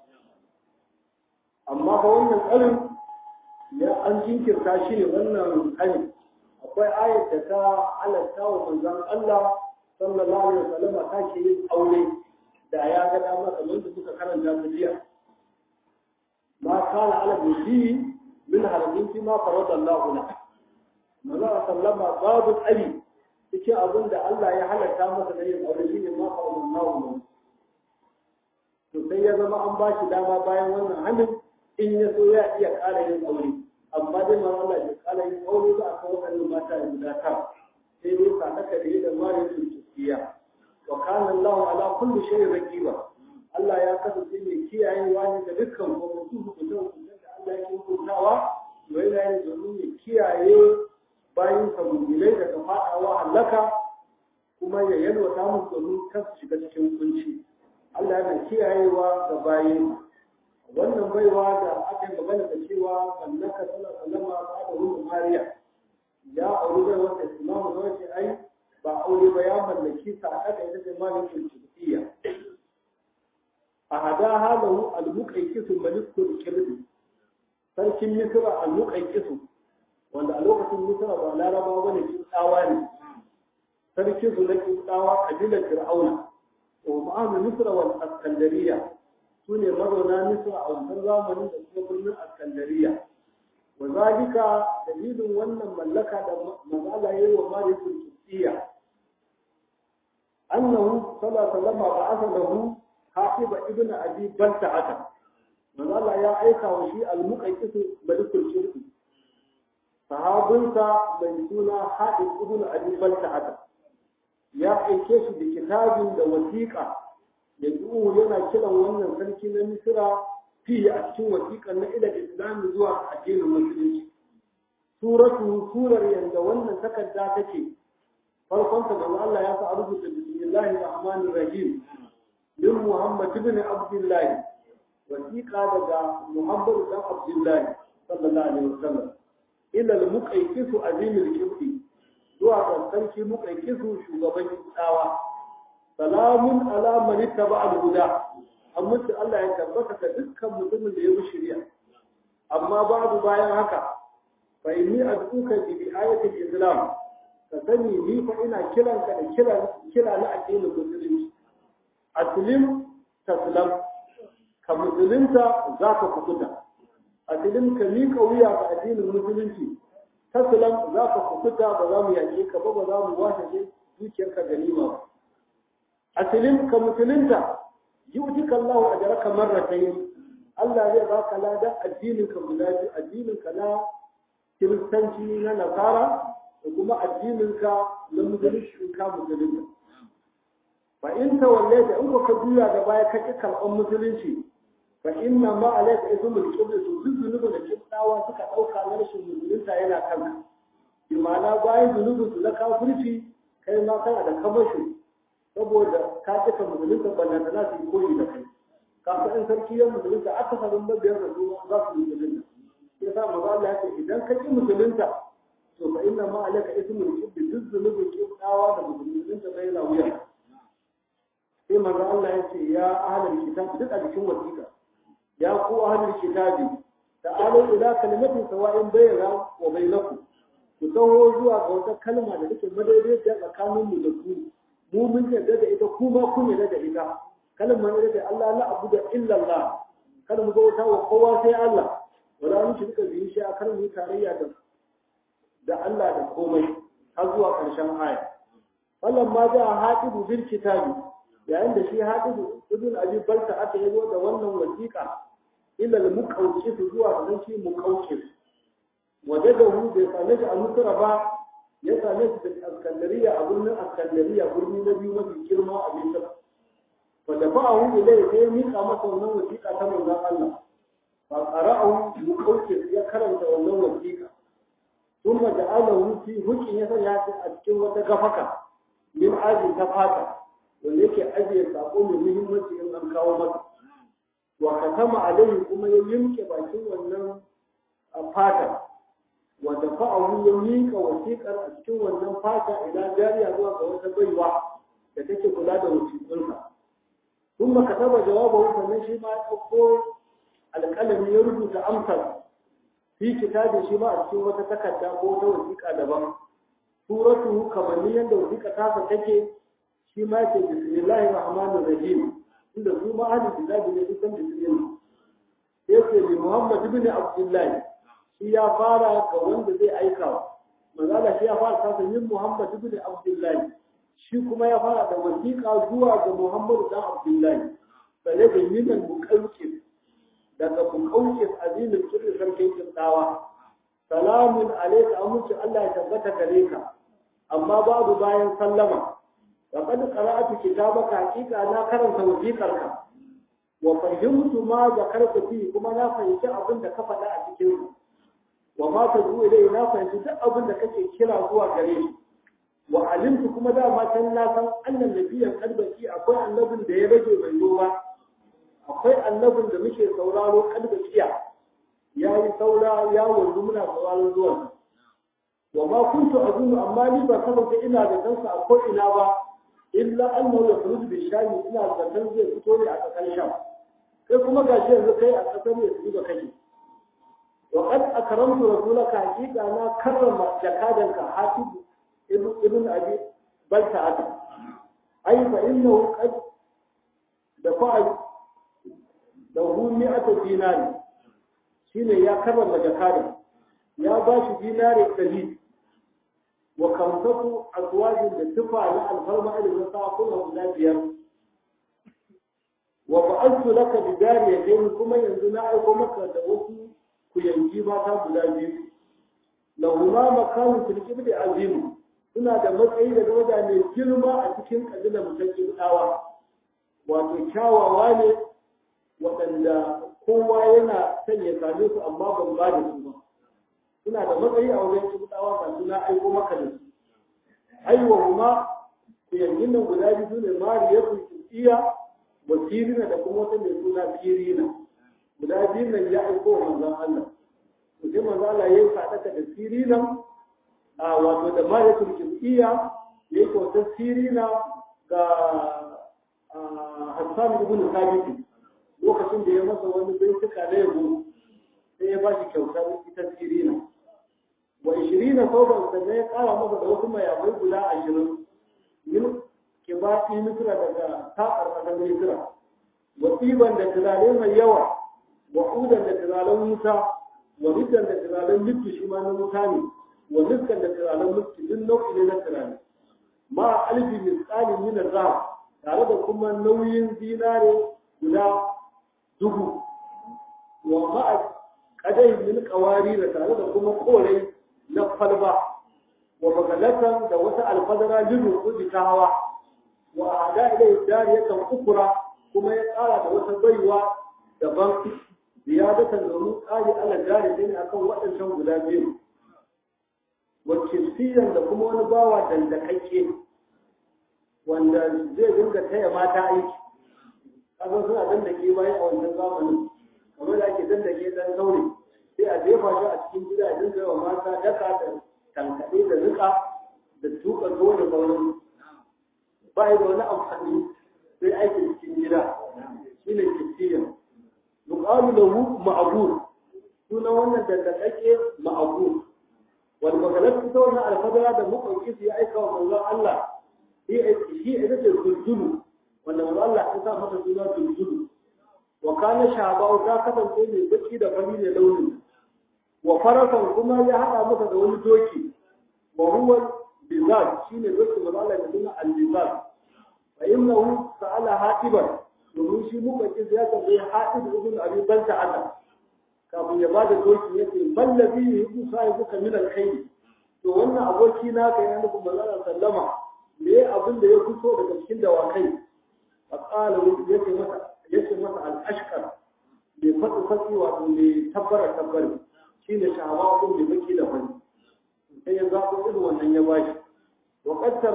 amma fa wannan tsarin ya an jinkirta shi ne wannan kani akwai ayat da ta halatta wa manzon Allah sallallahu alaihi wasallam ta ke yin aure da ya ga dama kamar da suka karanta ta jiya ma kana ala nabi min harajin fi ma farada Allah la manzon sallama babu tsari cikin abin da Allah ya halatta masa da yin aure shine ma farada Allah la to sai ya zama an ba shi dama bayan wannan hannun in ya so ya iya ƙara yin aure amma dai ma Allah ya ƙara yin aure ba a kan waɗannan mata ya guda ta sai dai sadaka da yadda mara yin tukiya wa kana Allah ala kulli shay'in raqiba Allah ya kasance mai kiyayewa ne da dukkan hukunci hukuncin hukuncin da Allah ya hukuntawa to yana yin domin ya kiyaye bayan sabulai daga faɗawa halaka kuma ya yalwata musu domin kar su shiga cikin kunci Allah yana kiyayewa ga bayin wannan baiwa da aka yi magana da cewa mallaka sallallahu alaihi wasallam ba da ruhu mariya ya aure bai wata imamu na wace ai ba aure ba ya mallaki sa aka ita ce malikin turkiya a hada halahu al-muqayqisu malikul kirdi sarkin misra al-muqayqisu wanda a lokacin misra ba laraba bane kin tsawa ne sarkin su na kin tsawa kabilar fir'auna ومعاهد مصر والاسكندريه سوني مرونا مصر او زمانين da kuma birnin Askandariya وذلك dalilin wannan mallaka da mazala yayi wa Malikin Turkiya annahu sallallahu alaihi wasallam ba'atha lahu Hafiba ibn Abi Balta'ata mazala ya aika wa shi al-Muqaddis Malikul Shirki sahabinsa mai suna Hafiz ibn Abi Balta'ata ya aike shi da kitabin da wasiƙa yanzu yana kiran wannan sarki na misira fiye a cikin wasiƙan na ila islami zuwa addinin musulunci suratu surar yanda wannan takarda take farkon ta manzo Allah ya sa rubuta bismillahir rahmanir rahim min muhammad ibn abdullah wasiƙa daga muhammad ibn abdullah sallallahu alaihi wasallam ila al-muqayqis azimil kibri zuwa ga sarki muka kisu shugaban tsawa salamun ala man ittaba al-huda amma sai Allah ya tabbata ka dukkan mutumin da ya bi shari'a amma babu bayan haka fa inni ad'uka bi ayati al-islam ka sani ni fa ina kiran ka da kira kira na addinin musulunci aslim taslam ka musulunta zaka kukuta aslim ka mika wuya ga addinin musulunci taslam za ka kukuta ba za mu yaƙe ka ba ba za mu washe dukiyarka ganima ba asilin ka musulunta yu'tika Allahu ajraka marratayn Allah zai baka lada addinin ka guda biyu addinin ka na kiristanci na nasara da kuma addinin ka na musulunci ka musulunta fa in tawallaita in ka juya da baya ka ki karɓan musulunci fa inna ma alayka ismul qibla to duk zunubin da kibdawa suka dauka na rashin musulunta yana kanka bi ma'ana bayan zunubin su na kafirci kai ma kana da kamashi saboda ka cika musulunta ballan da za su yi koyi da kai ka san in sarki ya musulunta aka sanin mabiyar da su za su yi musulunta sai sa maza Allah ya ce idan ka ki musulunta to fa inna ma alayka ismul qibla duk zunubin kibdawa da musulunta bai na wuya sai maza Allah ya ce ya ahlul kitab duk a cikin wasiƙa يا قوة أهل الكتاب تعالوا إلى كلمة سواء بيننا وبينكم kusaho zuwa ga wata kalma da take madaidaiciya tsakanin mu da ku mu mun yarda da ita ku ma kun yarda da ita kalma ne da Allah la abu da illa Allah kada mu bauta wa kowa sai Allah wala mu shirka bihi shi a mu tarayya da da Allah da komai har zuwa karshen aya wallan ma ja hatibu bil kitabi yayin da shi hatibu ibn abi balta aka yazo da wannan wasiƙa ila al-muqawqis zuwa ga shi muqawqis wajadahu bai same shi a Misra ba ya same shi da Askandariya a birnin Askandariya birni na biyu mafi girma a Misra fa da fa'ahu ilai sai mika masa wannan wasiƙa ta manzon Allah fa qara'ahu muqawqis ya karanta wannan wasiƙa thumma ja'alahu fi hukin ya sanya shi a cikin wata gafaka min ajin ta fata wanda yake ajiye sako mai muhimmanci in an kawo masa wa katama alaihi kuma ya yimke bakin wannan fata wa dafa'ahu ya mika wasiƙar a cikin wannan fata ila jariya zuwa ga wata baiwa da take kula da wasiƙunsa kuma kataba jawabahu sannan shi ma ya ɗauko alƙalami ya rubuta amsar fi kitabi shi ma a cikin wata takarda ko wata wasiƙa daban suratu kamanni yadda wasiƙa tasa take shi ma yake bismillahir rahmanir rahim inda su ma ahli kitabi ne sun bismillah yake li muhammad ibn abdullahi shi ya fara ga wanda zai aika manzala shi ya fara tasa yin muhammad ibn abdullahi shi kuma ya fara da wasiƙa zuwa ga muhammad dan abdullahi sai da yinan muqawqis daga muqawqis azimin kirri sarkin kintawa salamun alayka amince Allah ya tabbata gare ka amma babu bayan sallama laqad qara'atu kitabaka haqiqa na karanta wasiqarka wa fahimtu ma zakarta fi kuma na fahimci abin da ka faɗa a cikin wa ma tadu ilai na fahimci duk abin da kake kira zuwa gare shi wa alimtu kuma da ma can na san annan nabiyyan kalbaki akwai annabin da ya rage bai zo ba akwai annabin da muke sauraro kalbakiya ya yi saura ya wanzu muna sauraron zuwan wa ma kuntu azunu amma ni ba kasance ina da kansa a ko ina ba illa annahu yakhruju bi shami ina da kan zai fito ne a kasar sham kai kuma gashi yanzu kai a kasar ne su ba kake wa qad akramtu rasulaka haqiqa na karrama jakadanka hatib ibn ibn abi balta aka ai fa innahu qad da fa'a da hu mi'atu dinari shine ya karrama jakadan ya ba shi dinari ɗari wa kamsatu azwajin da tufa na alfarma irin na sakuna guda biyar wa ba'attu laka bi dariyatayn kuma yanzu na aiko maka da wasu kuyangi mata guda biyu lahuma makanun fil qibli azim suna da matsayi da daraja mai girma a cikin kabilar mutakin dawa wato kyawawa ne waɗanda kowa yana son ya same su amma ban ba da su ba suna da matsayi a wajen kibtawa ba suna aiko maka da su aiwa kuma kuyangin nan guda biyu ne mariyatu iya wa sirina da kuma wata mai suna sirina guda biyu nan ya aiko wa manzon Allah to sai manzon Allah ya yi sadaka da sirina a wato da mariyatu iya ya yi wata sirina ga Hassan ibn Thabit lokacin da ya masa wani baituka na yabo sai ya ba shi kyautar ita sirina wa ishirina sauban sannan ya kara masa da wasu mayafai guda ashirin min kibati misra daga taƙar ƙasar misra wa tsiban da turare mai yawa wa udan da turaren wuta wa riddan da turaren littu shi ma na wuta ne wa niskan da turaren muski duk nau'i ne na turare ma alfi misali min zahab tare da kuma nauyin zinare guda dubu wa ma'a kadai min kawari da tare da kuma korai na falba wa magalatan da wata alfadara lidu kudi ta hawa wa ada ilai dariyatan ukura kuma ya tsara da wata baiwa daban ziyadatan domin tsari ala jari ne akan waɗancan guda biyu wa kisiyan da kuma wani bawa dandakakke wanda zai dinga taya mata aiki kasan suna dandake bayan a wannan zamanin kamar da ake dandake dan sauri sai a jefa shi a cikin gida a dinga yawa mata daka da tankaɗe da rika da tuka tuwo da sauran ba da wani amfani sai aikin cikin gida shi ne kisiyan yuqalu lahu ma'bud sunan wannan dandakake ma'bud wal magalat ta wannan alfadara da muƙauki ya aika wa manzon Allah shi ita ce zulzulu wanda manzon Allah ya sa masa suna zulzulu wa kana shabau ta kasance mai baki da fari ne launin wa farasan kuma ya hada masa da wani doki wa huwa bizar shine doki manzon Allah ya suna al-bizar fa innahu sa'ala hatiban domin shi muka ki ya tambaye hatib ibn abi balta ana kafin ya bada doki yace ballazi yuku sahibuka min al-khayr to wannan aboki na kai yana nufin manzon sallama me abin da ya fito daga cikin dawakai a ƙala yake masa yake masa al-ashkar bai fadi fadi wato mai tabbara tabbari shine shahawa ko mai baki da fari sai ya zaɓo irin wannan ya bashi wa qattar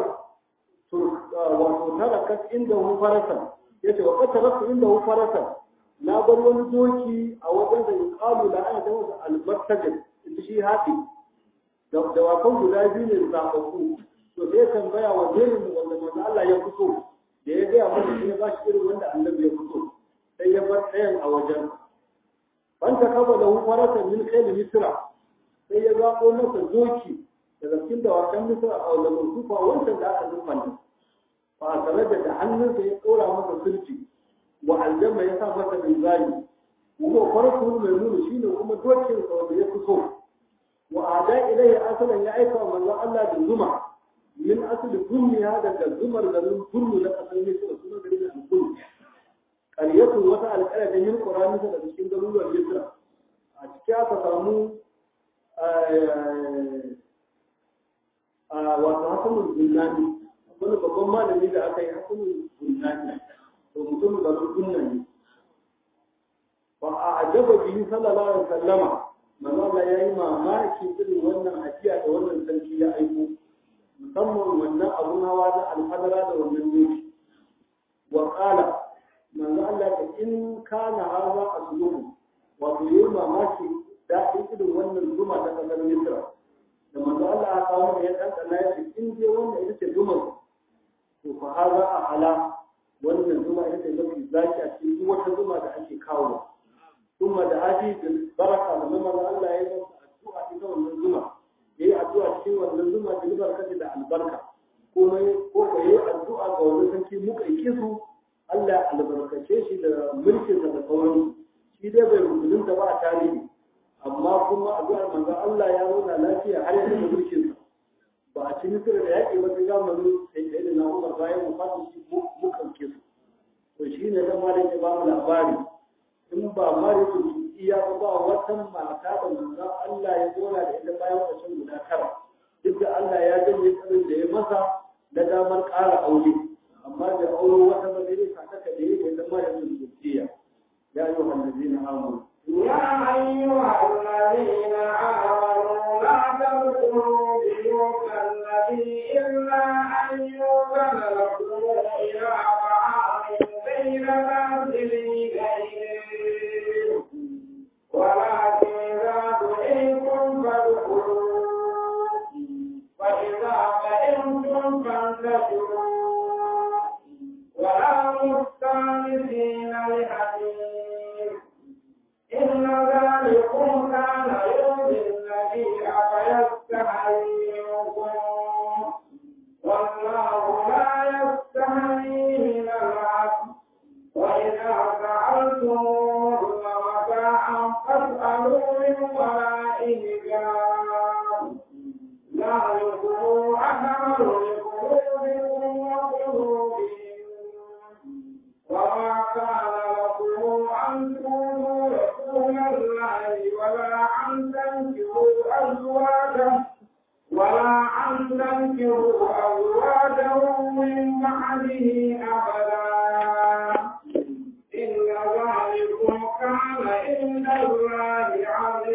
wato tarakat inda hu farasan yace wa qattar inda hu farasan na bar wani doki a wajen da yuqalu la ana da al-martajid shi hafi da wakan guda biyu ne zaɓaɓɓu to sai tambaya wa jerin wanda manzo Allah ya fito da ya gaya masa shi ya ba shi irin wanda annabi ya fito sai ya bar ɗayan a wajen ban ta kaba da farata min kai misra sai ya zaɓo masa doki daga cikin dawakan misra a wanda musufa wancan da aka zufanta fa a tare da hannunsa ya ɗora masa sulci wa aljanna ya sa masa linzami kuma farko mai nuna shine kuma dokin sa wanda ya fito wa ada ilaihi asalan ya aika wa manzon Allah da zuma min asli kulliha daga zumar garin kullu na kasar misra sunan garin al-kullu qaryatu wata alƙala da yin qur'ani da cikin garuruwan misra a ciki aka samu wato hasanul gunnani wani babban malami da aka yi hasanul gunnani to mutum da gunnani fa a ajaba bihi sallallahu alaihi wasallama manzo Allah yayi mamaki irin wannan hajiya da wannan sarki ya aiko musamman wannan abun hawa na alfadara da wannan doki wa qala manzo Allah ta in kana hawa asluhu wato yayi mamaki daɗin irin wannan zuma ta kasar Misra da manzo Allah ya kawo ya ɗanɗana ya ce in je wannan ita ce zumar to fa haza a hala wannan zuma ita ce mafi zaki a cikin duk wata zuma da ake kawo kuma da haji da baraka da zuma da Allah ya yi masa addu'a ita wannan zuma yayi addu'a cikin wannan zuma da barka da albarka ko ko ko yayi addu'a ga wannan sarki muka yi su Allah ya albarkace shi da mulkinsa da sauran shi dai bai rubutunta ba a tarihi amma kuma addu'ar manzo Allah ya nuna lafiya har yanzu da mulkin sa ba a ci misira da yaƙi ba sai zamanin sai da na Umar bayan wafatin shi mu kauke su to shine dan malik ya ba mu labari in ba malik iya ba ba wata mata da manzo Allah ya zona da ita bayan wancan guda tara duk da Allah ya janye tsarin da ya masa na damar ƙara aure amma da aure wata ba zai sa ta da yake da malik iya ya ayyuhal ladina amanu يا أيها الذين آمنوا لا تدخلوا بيوت النبي إلا أن يؤذن لكم إلى طعام غير نازلي إليه ولكن إذا دعيتم فادخلوا فإذا فإنتم فانتشروا ولا مستانسين لحديث إن ذلكم كان يؤذي النبي فيستحيي منكم والله لا يستحيي من العدل وإذا سألتموهن متاعا فاسألوا من وراء حجاب ذلكم أكمل لقلوبكم وقلوبهم وما كان لكم أن تؤذوا رسول الله ولا أن تنكروا أزواجه ولا أن تنكروا أزواجه من بعده أبدا إن ذلكم كان عند الله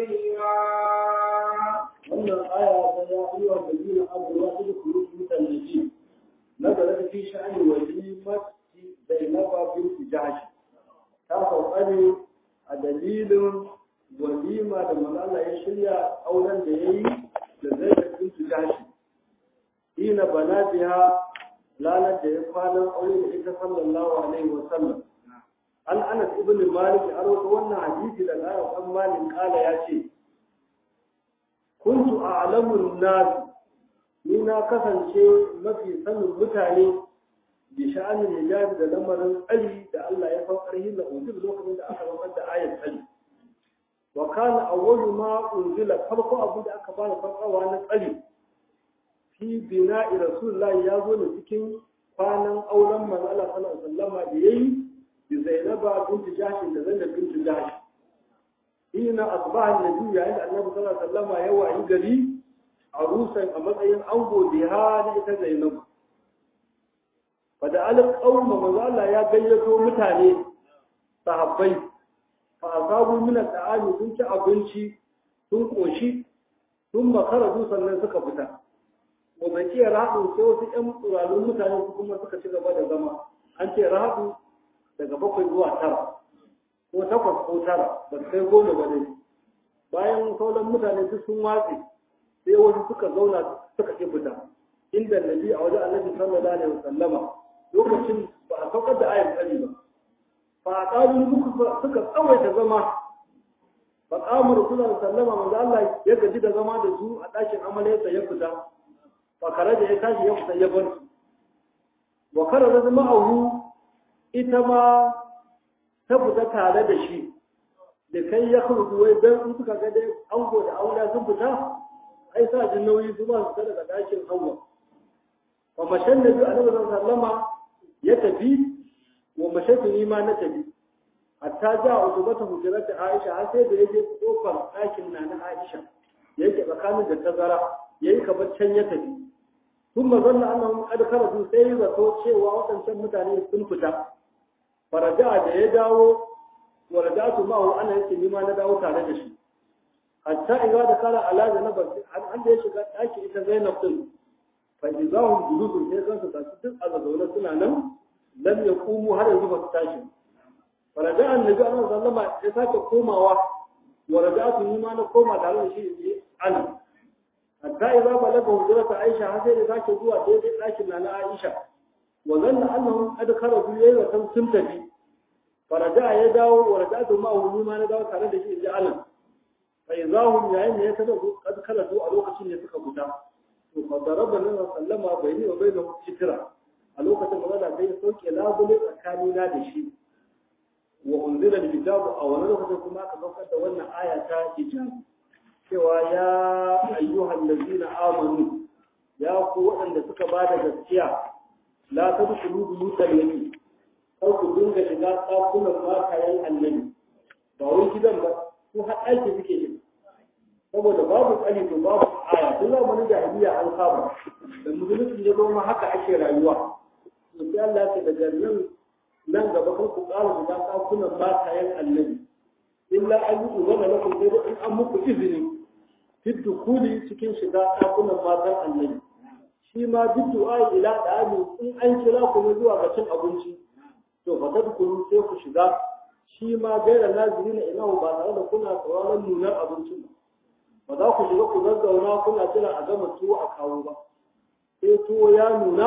عظيما wannan aya ta ya ayyuha alladhina amanu la tadkhulu buyutan nabiy nazalat fi sha'ani walimati zainaba bint jahsh ta sauka ne a dalilin walima da manzo ya shirya auren da yayi da zainab bint jahsh ina bana biha lalar da ya kwanan aure da ita sallallahu alaihi wa sallam an anas ibn malik har wannan hadisi da anas ibn malik kala ya ce kuntu a'lamun nas ni na kasance mafi sanin mutane bi sha'anin hijabi da lamarin tsari da Allah ya faukar hin da ujub lokacin da aka zama da ayat tsari wa kana awwalu ma unzila farko abu da aka bani farkawa na tsari fi bina'i rasulullahi ya zo ne cikin kwanan auren manzo Allah sallallahu alaihi wasallam da yayi bi Zainaba binti Jahsh da Zainab binti Jahsh hina asbaha annabi yayin da annabi sallallahu alaihi wasallam ya wayi gari a rusan a matsayin ango biha da ita Zainab fa da alal qauma manzo Allah ya gayyato mutane sahabbai fa asabu min al-ta'ami sun ci abinci sun koshi sun makara sannan suka fita wa baki rahadu sai wasu ƴan tsuralun mutane su kuma suka ci gaba da zama an ce rahadu daga bakwai zuwa tara ko takwas ko tara ba su kai goma ba dai bayan sauran mutane duk sun watse sai wasu suka zauna suka ƙi fita inda nabi a wajen annabi sallallahu alaihi wasallama lokacin ba a saukar da ayar tsari ba fa a ƙalu muku suka tsawaita zama fa qama rasulullahi sallama manzo Allah ya gaji da zama da su a ɗakin amalaysa ya fita fa karaja ya tashi ya fita ya bar su wa karaja ma'ahu ita ma ta fita tare da shi da kai ya kurdu wai dan su suka ga dai ango da aula sun fita ai sa jin nauyi su ba su ta daga ɗakin hawa fa mashan nabi annabi sallama ya tafi wa mashatu ni ma na tafi hatta ja utubata hujrata Aisha har sai da yaje kofar ɗakin na na Aisha yake tsakanin da tazara yayi kamar can ya tafi kuma zanna annahum qad kharaju sai zato cewa waɗancan mutane sun fita faraja da ya dawo wa rajatu ma'ahu ana yake ni ma na dawo tare da shi hatta idza da kala ala zanaba an da ya shiga ɗaki ita Zainab din fa idahum julusun sai kansu tashi duk a zaune suna nan lam yaqumu har yanzu ba su tashi faraja annabi Allah sallama ya sake komawa wa rajatu ni ma na koma tare da shi ne an hatta idza balaga hujrata Aisha har sai da sake zuwa daidai ɗakin na Aisha wa zanna annahum qad kharaju yayi wa sun tafi faraja ya dawo wa rajatu ma hu ma na dawo tare da shi inji Allah fa idahum yayin da ya kada qad kharaju a lokacin da suka fita to fa daraba nan sallama bayni wa bainahu shikra a lokacin da Allah bai sauke labule tsakanina da shi wa unzila alkitabu a wani lokacin kuma aka saukar da wannan aya ta hijab cewa ya ayyuhal ladina amanu ya ku waɗanda suka ba da gaskiya la tadkhulu buyutal nabi kar ku dinga shiga ɗakunan makayan annabi ba wai gidan ba ko har aiki suke yi saboda babu tsari to babu aya duk zamanin jahiliya an saba da musulunci ya zama haka ake rayuwa to sai Allah ya daga nan nan gaba kan ku ƙara shiga ɗakunan makayan annabi illa an yi uzana lakum sai dai in an muku izini fi dukuli cikin shiga ɗakunan matan annabi shi ma duk du'a ila da'ami in an kira ku ne zuwa ga cin abinci to fa tadkhulu sai ku shiga shi ma gaira nazirina ilahu ba tare da kuna sauraron nunar abincin ba ba za ku shiga ku zazzauna kuna jira a gama tuwo a kawo ba sai tuwo ya nuna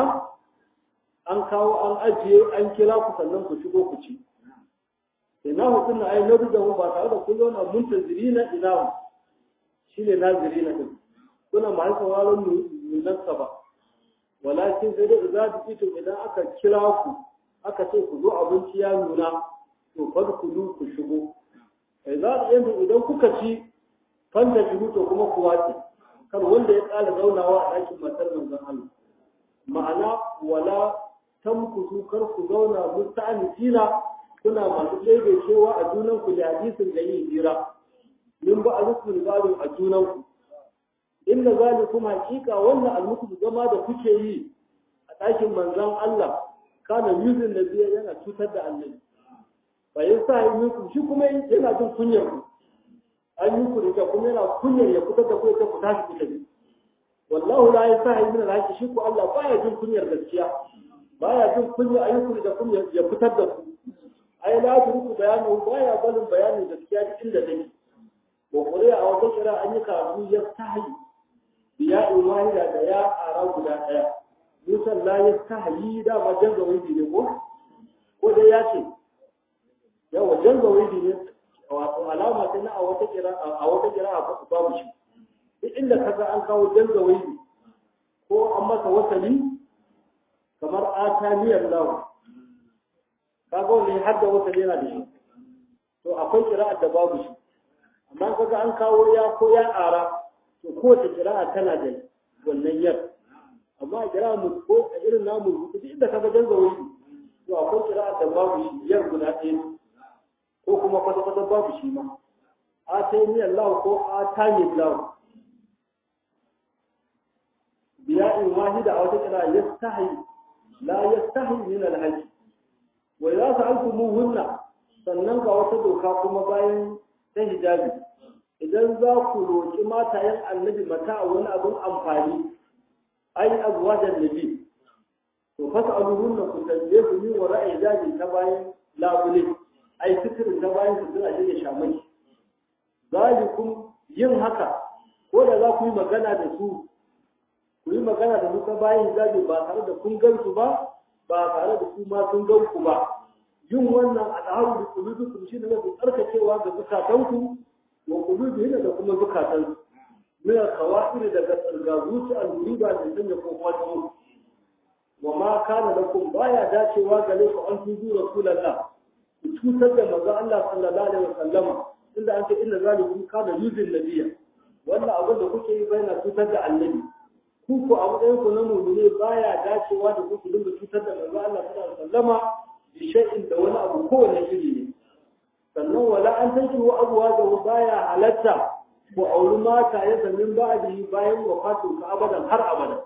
an kawo an ajiye an kira ku sannan ku shigo ku ci ina hukun na ai nabi da ba tare da kun zauna muntazirina ilahu shi ne nazirina din kuna ma sauraron nunarsa ba walakin sai dai za ta fito idan aka kira ku aka ce ku zo abinci ya nuna to fadkulu ku shigo sai za ta yanzu idan kuka ci fanta shigo to kuma ku wace kar wanda ya ƙara zaunawa a ɗakin matar manzon Allah ma'ana wala tamkutu kar ku zauna musta'anisina kuna masu ɗebe cewa a junan ku da hadisin da yin hira min ba a rukun gado a junan ku inna zalikum haqiqa wannan almuku zama da kuke yi a ɗakin manzon Allah kana yuzin da biya yana cutar da annabi fa yasa yi muku shi kuma yana jin kunyar ku an yi ku da kuma yana kunyar ya fitar da ku ta ku tashi ku tafi wallahu la yasahi min al shi ku Allah baya jin kunyar gaskiya baya jin kunyar ayyuku da kunyar ya fitar da ku ai la turku bayanu baya balin bayani gaskiya duk inda take wa qur'a a wata kira an yi karatu ya tahi biya wahida da ya ara guda daya musan la ya tahi da ma janga wani ne ko ko dai ya ce yawa janga wani ne wato alama ta na a wata kira a wata kira a babu shi duk inda kaga an kawo janga wani ko an masa wasali kamar ataniyar lawa kaga wani har da wasali yana da shi to akwai kira'ar da babu shi amma kaga an kawo ya ko ya ara to kowace kira'a tana da wannan yar amma a kira'a mu ko a irin namu duk inda kaga janga wani to akwai kira'a da babu shi yar guda ɗaya ko kuma kwata-kwata babu shi ma a ta yi Allah ko a ta yi Allah biya in wahida a wata kira ya stahi la ya stahi min alhaji wa idza sa'altumuhunna sannan ga wata doka kuma bayan ta hijabi idan za ku roki matayen annabi mata a wani abin amfani ai azwajan nabi to fas'aluhunna ku tambaye su min wa ra'ayi hijabi ta bayan labule ai fikirin ta bayan su suna shirya shamai zalikum yin haka ko da za ku yi magana da su ku yi magana da su ta bayan hijabi ba tare da kun gan su ba ba tare da su ma sun gan ku ba yin wannan al'ahu da kulubukum shi ne mafi tsarkakewa ga zukatanku wa qulubihin da kuma zukatan min al-khawafir daga tsargazuci al-muriba da sanya kokon wa ma kana lakum baya dacewa gare ku an tuzu rasulullah ku cutar da manzo Allah sallallahu alaihi wasallama inda an ce inna zalikum kana yuzil nabiyya wannan abin da kuke yi bayan cutar da annabi ku ku a matsayin ku na mu'mini baya dacewa da ku dinga cutar da manzo Allah sallallahu alaihi wasallama bi shay'in da wani abu kowane iri ne sannan wala an tankihu abuwa da baya halatta ku auri mata ya zamin ba'di bayan wafatin ka abadan har abadan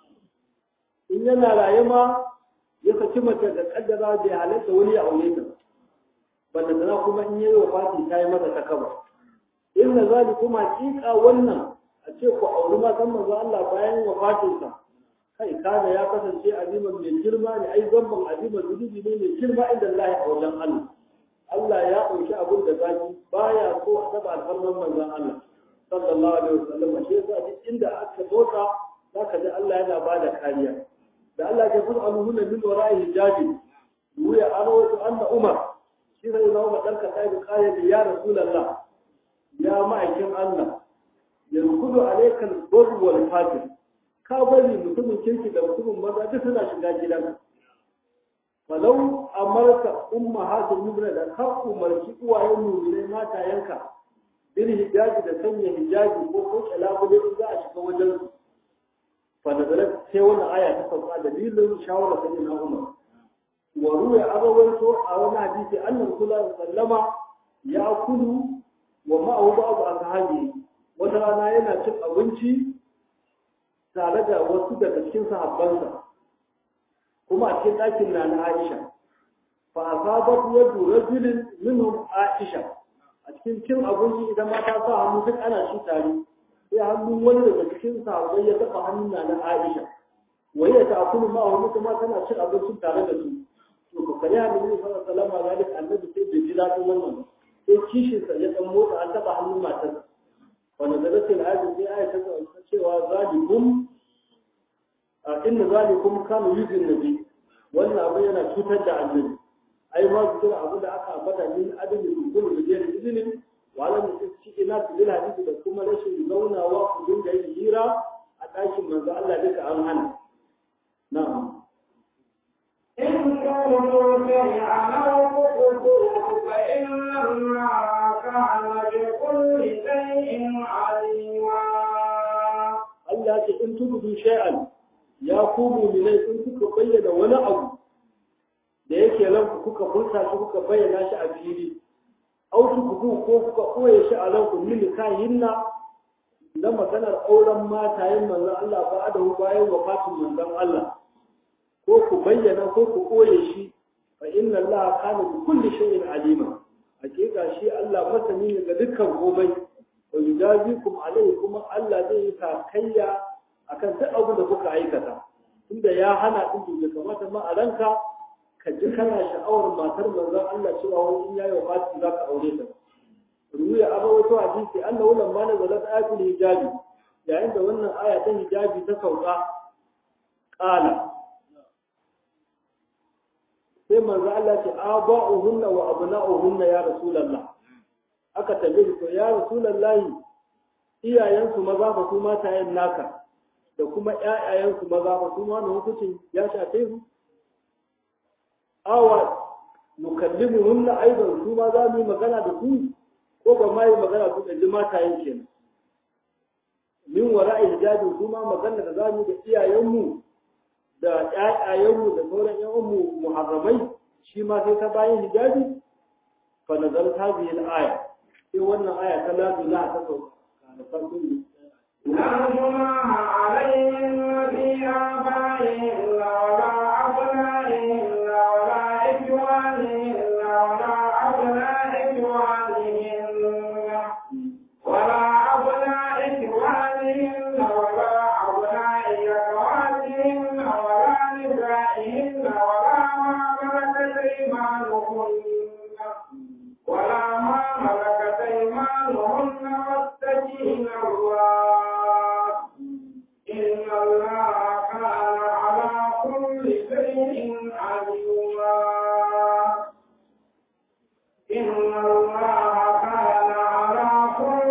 in yana raye ma ya saki mace da kaddara bai halatta wani ya aure ta banda tana kuma in yayi wafati ta yi masa takaba inna zalikum haqiqa wannan a ce ku auri matan manzo Allah bayan wafatin sa kai kada ya kasance aziman mai girma ne ai zamban aziman zunubi ne mai girma inda Allah a wajen Allah Allah ya ɗauki abin da zaki baya so a taba alfarman manzon Allah sallallahu alaihi wasallam shi yasa duk inda aka bota zaka ji Allah yana bada kariya da Allah ya fara alhuna min wara'i hijabi wuya an wato anna Umar shi sai zama ma danka sai da kaya da ya rasulullah ya ma'aikin Allah yankudu alaikal barr wal fajir ka bari mutumin kirki da mutumin maza duk suna shiga gidanka falau amarka umma hasil yubra da ka umarci uwayen mu'minai matayenka bil hijabi da sanya hijabi ko ko kalabule in za a shiga wajen su fa nazarat sai wannan aya ta sauka dalilin shawara sai na Umar wa ruwa abawaito a wani hadisi annabi sallallahu alaihi wasallama ya kulu wa ma'ahu ba'd ashabi wata rana yana cin abinci tare da wasu daga cikin sahabbansa kuma a cikin ɗakin na na Aisha fa asabat yadu rajulin minhum Aisha a cikin cin abinci idan mata sa hannu duk ana shi tare sai hannun wani daga cikin sahabbai ya taɓa hannun na na Aisha wai ya ta kullu ma wani kuma tana cin abincin tare da su to ko kare annabi sallallahu alaihi wasallam ga annabi sai bai ji daɗin wannan sai kishin sa ya dan motsa an taɓa hannun matarsa wanda da rasul ayatu sai ayatu ta cewa zalikum inna zalikum kana yuzin nabi wannan abu yana cutar da annabi ai ma su kira abu da aka ambata min adami kullu da jeri izinin wala mu ci ina bil hadisi da kuma rashin zaunawa ku dinga yin hira a ɗakin manzo Allah duka an hana na'am إن كنتم شيئا أو تخفوه فإن الله كان بكل شيء عليما Allah ce in tubudu shay'an ya ku mu'minai in kuka bayyana wani abu da yake ranku kuka furta shi kuka bayyana shi a fili au tukubu ko kuka koye shi a ranku min kahinna da maganar auren matayen manzon Allah ba da bayan wafatin manzon Allah ko ku bayyana ko ku koye shi fa inna Allah kana bi kulli shay'in alima hakika shi Allah masani ne ga dukkan komai wa yujazikum alayhi kuma Allah zai yi takayya akan duk abin da kuka aikata tunda ya hana din bai kamata ma a ranka ka ji kana sha'awar matar manzon Allah cewa wani in yayi wafati za ka aure ta ruya aba wato hadisi annahu lamma nazalat ayatul hijabi yayin da wannan aya ta hijabi ta sauka qala sai manzo Allah ce aba'uhunna wa abna'uhunna ya rasulullah aka tambaye to ya rasulullahi iyayensu maza ba su matayen naka da kuma ƴaƴayensu maza ba su ma hukuncin ya shafe su awa nukallimuhunna aidan su ma za mu yi magana da su ko ba ma yi magana su da ji matayen kenan min wara'i hijabi su ma magana da za mu da iyayenmu da ƴaƴayenmu da sauran ƴan'uwanmu muharramai shi ma sai ta bayan hijabi fa nazar hadhihi al-aya sai wannan aya ta la ilaha ta sauka da farko ne لا جناح عليهم في آبائهم ولا أبنائهم ولا إخوانهم ولا أبناء إخوانهم ولا أبناء إخوانهم ولا أبناء أخواتهم ولا نسائهم ولا ما ملكت أيمانهن ولا ما ملكت أيمانهن واتقين الله إن الله كان على كل شيء عليما إن الله كان على كل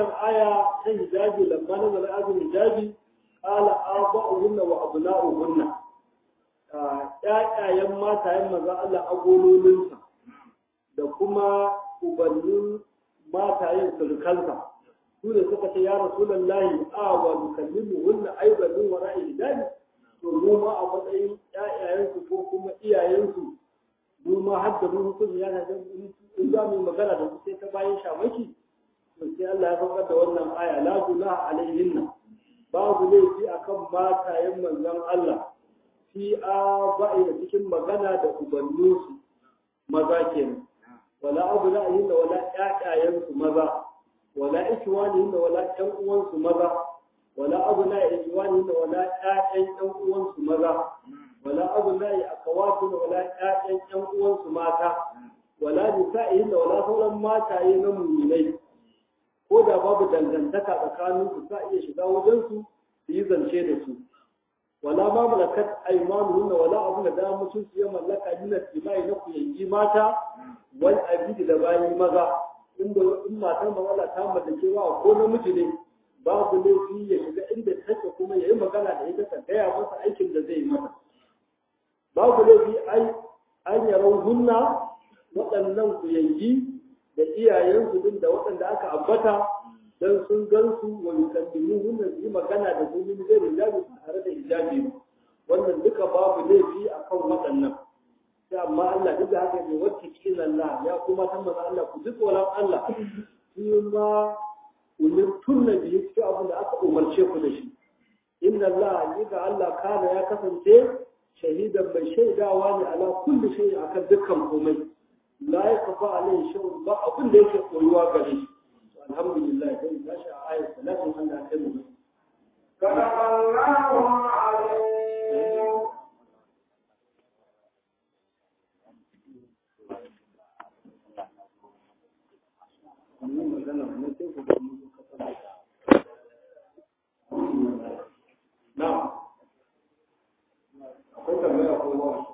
waccan aya ta hijabi lamma na zara azin hijabi qala aba'uhunna wa abna'uhunna ƴaƴayen matayen maza Allah agololinsa da kuma ubannin matayen surukansa su ne suka ce ya rasulallahi a wa nukallimu hunna aidan min wara'i hijabi to mu ma a matsayin ƴaƴayensu ko kuma iyayensu mu ma har da mu hukumi ya ga in za mu yi magana da su sai ta bayan shamaki to sai Allah ya saukar da wannan aya la gunaha alaihinna babu laifi akan matayen manzon Allah fi a ba'i da cikin magana da ubanninsu maza kenan wala abu ra'ayin da wala ƴaƴayensu maza wala ikiwanihin da wala ƴan uwansu maza wala abu na ikiwanihin da wala ƴaƴan ƴan uwansu maza wala abu na akawatu da wala ƴaƴan ƴan uwansu mata wala nisa'ihin da wala sauran mataye na muminai ko da babu dangantaka tsakanin su sa iya shiga wajen su su yi zance da su wala ma malakat aymanuhun wala abu da da mutum su ya mallaka min al-imai na kuyangi mata wal abidi da bayi maza inda in matan ba Allah ta mallake wa ko namiji ne babu laifi ya shiga inda take kuma yayi magana da ita ta gaya masa aikin da zai yi mata babu laifi ai an yarau hunna waɗannan kuyangi da iyayensu din da waɗanda aka ambata dan sun gansu wa yukallimu hunna su yi magana da su min zai hijabi ba tare da hijabi ba wannan duka babu laifi akan waɗannan sai amma Allah duk da haka ne wacce kila Allah ya kuma san maza Allah ku ji tsoron Allah shi ma umirtun na biyu cikin abin da aka umarce ku da shi inna Allah hakika Allah kana ya kasance shahidan mai shaidawa ne ala kulli shay akan dukkan komai la yakfa alaihi shay'un ba abin da yake koyuwa gare shi alhamdulillah sai tashi a ayat salatin Allah kai mu صدق الله العظيم mun magana mun sai ku ga mun kasa na'am akwai tambaya ko ba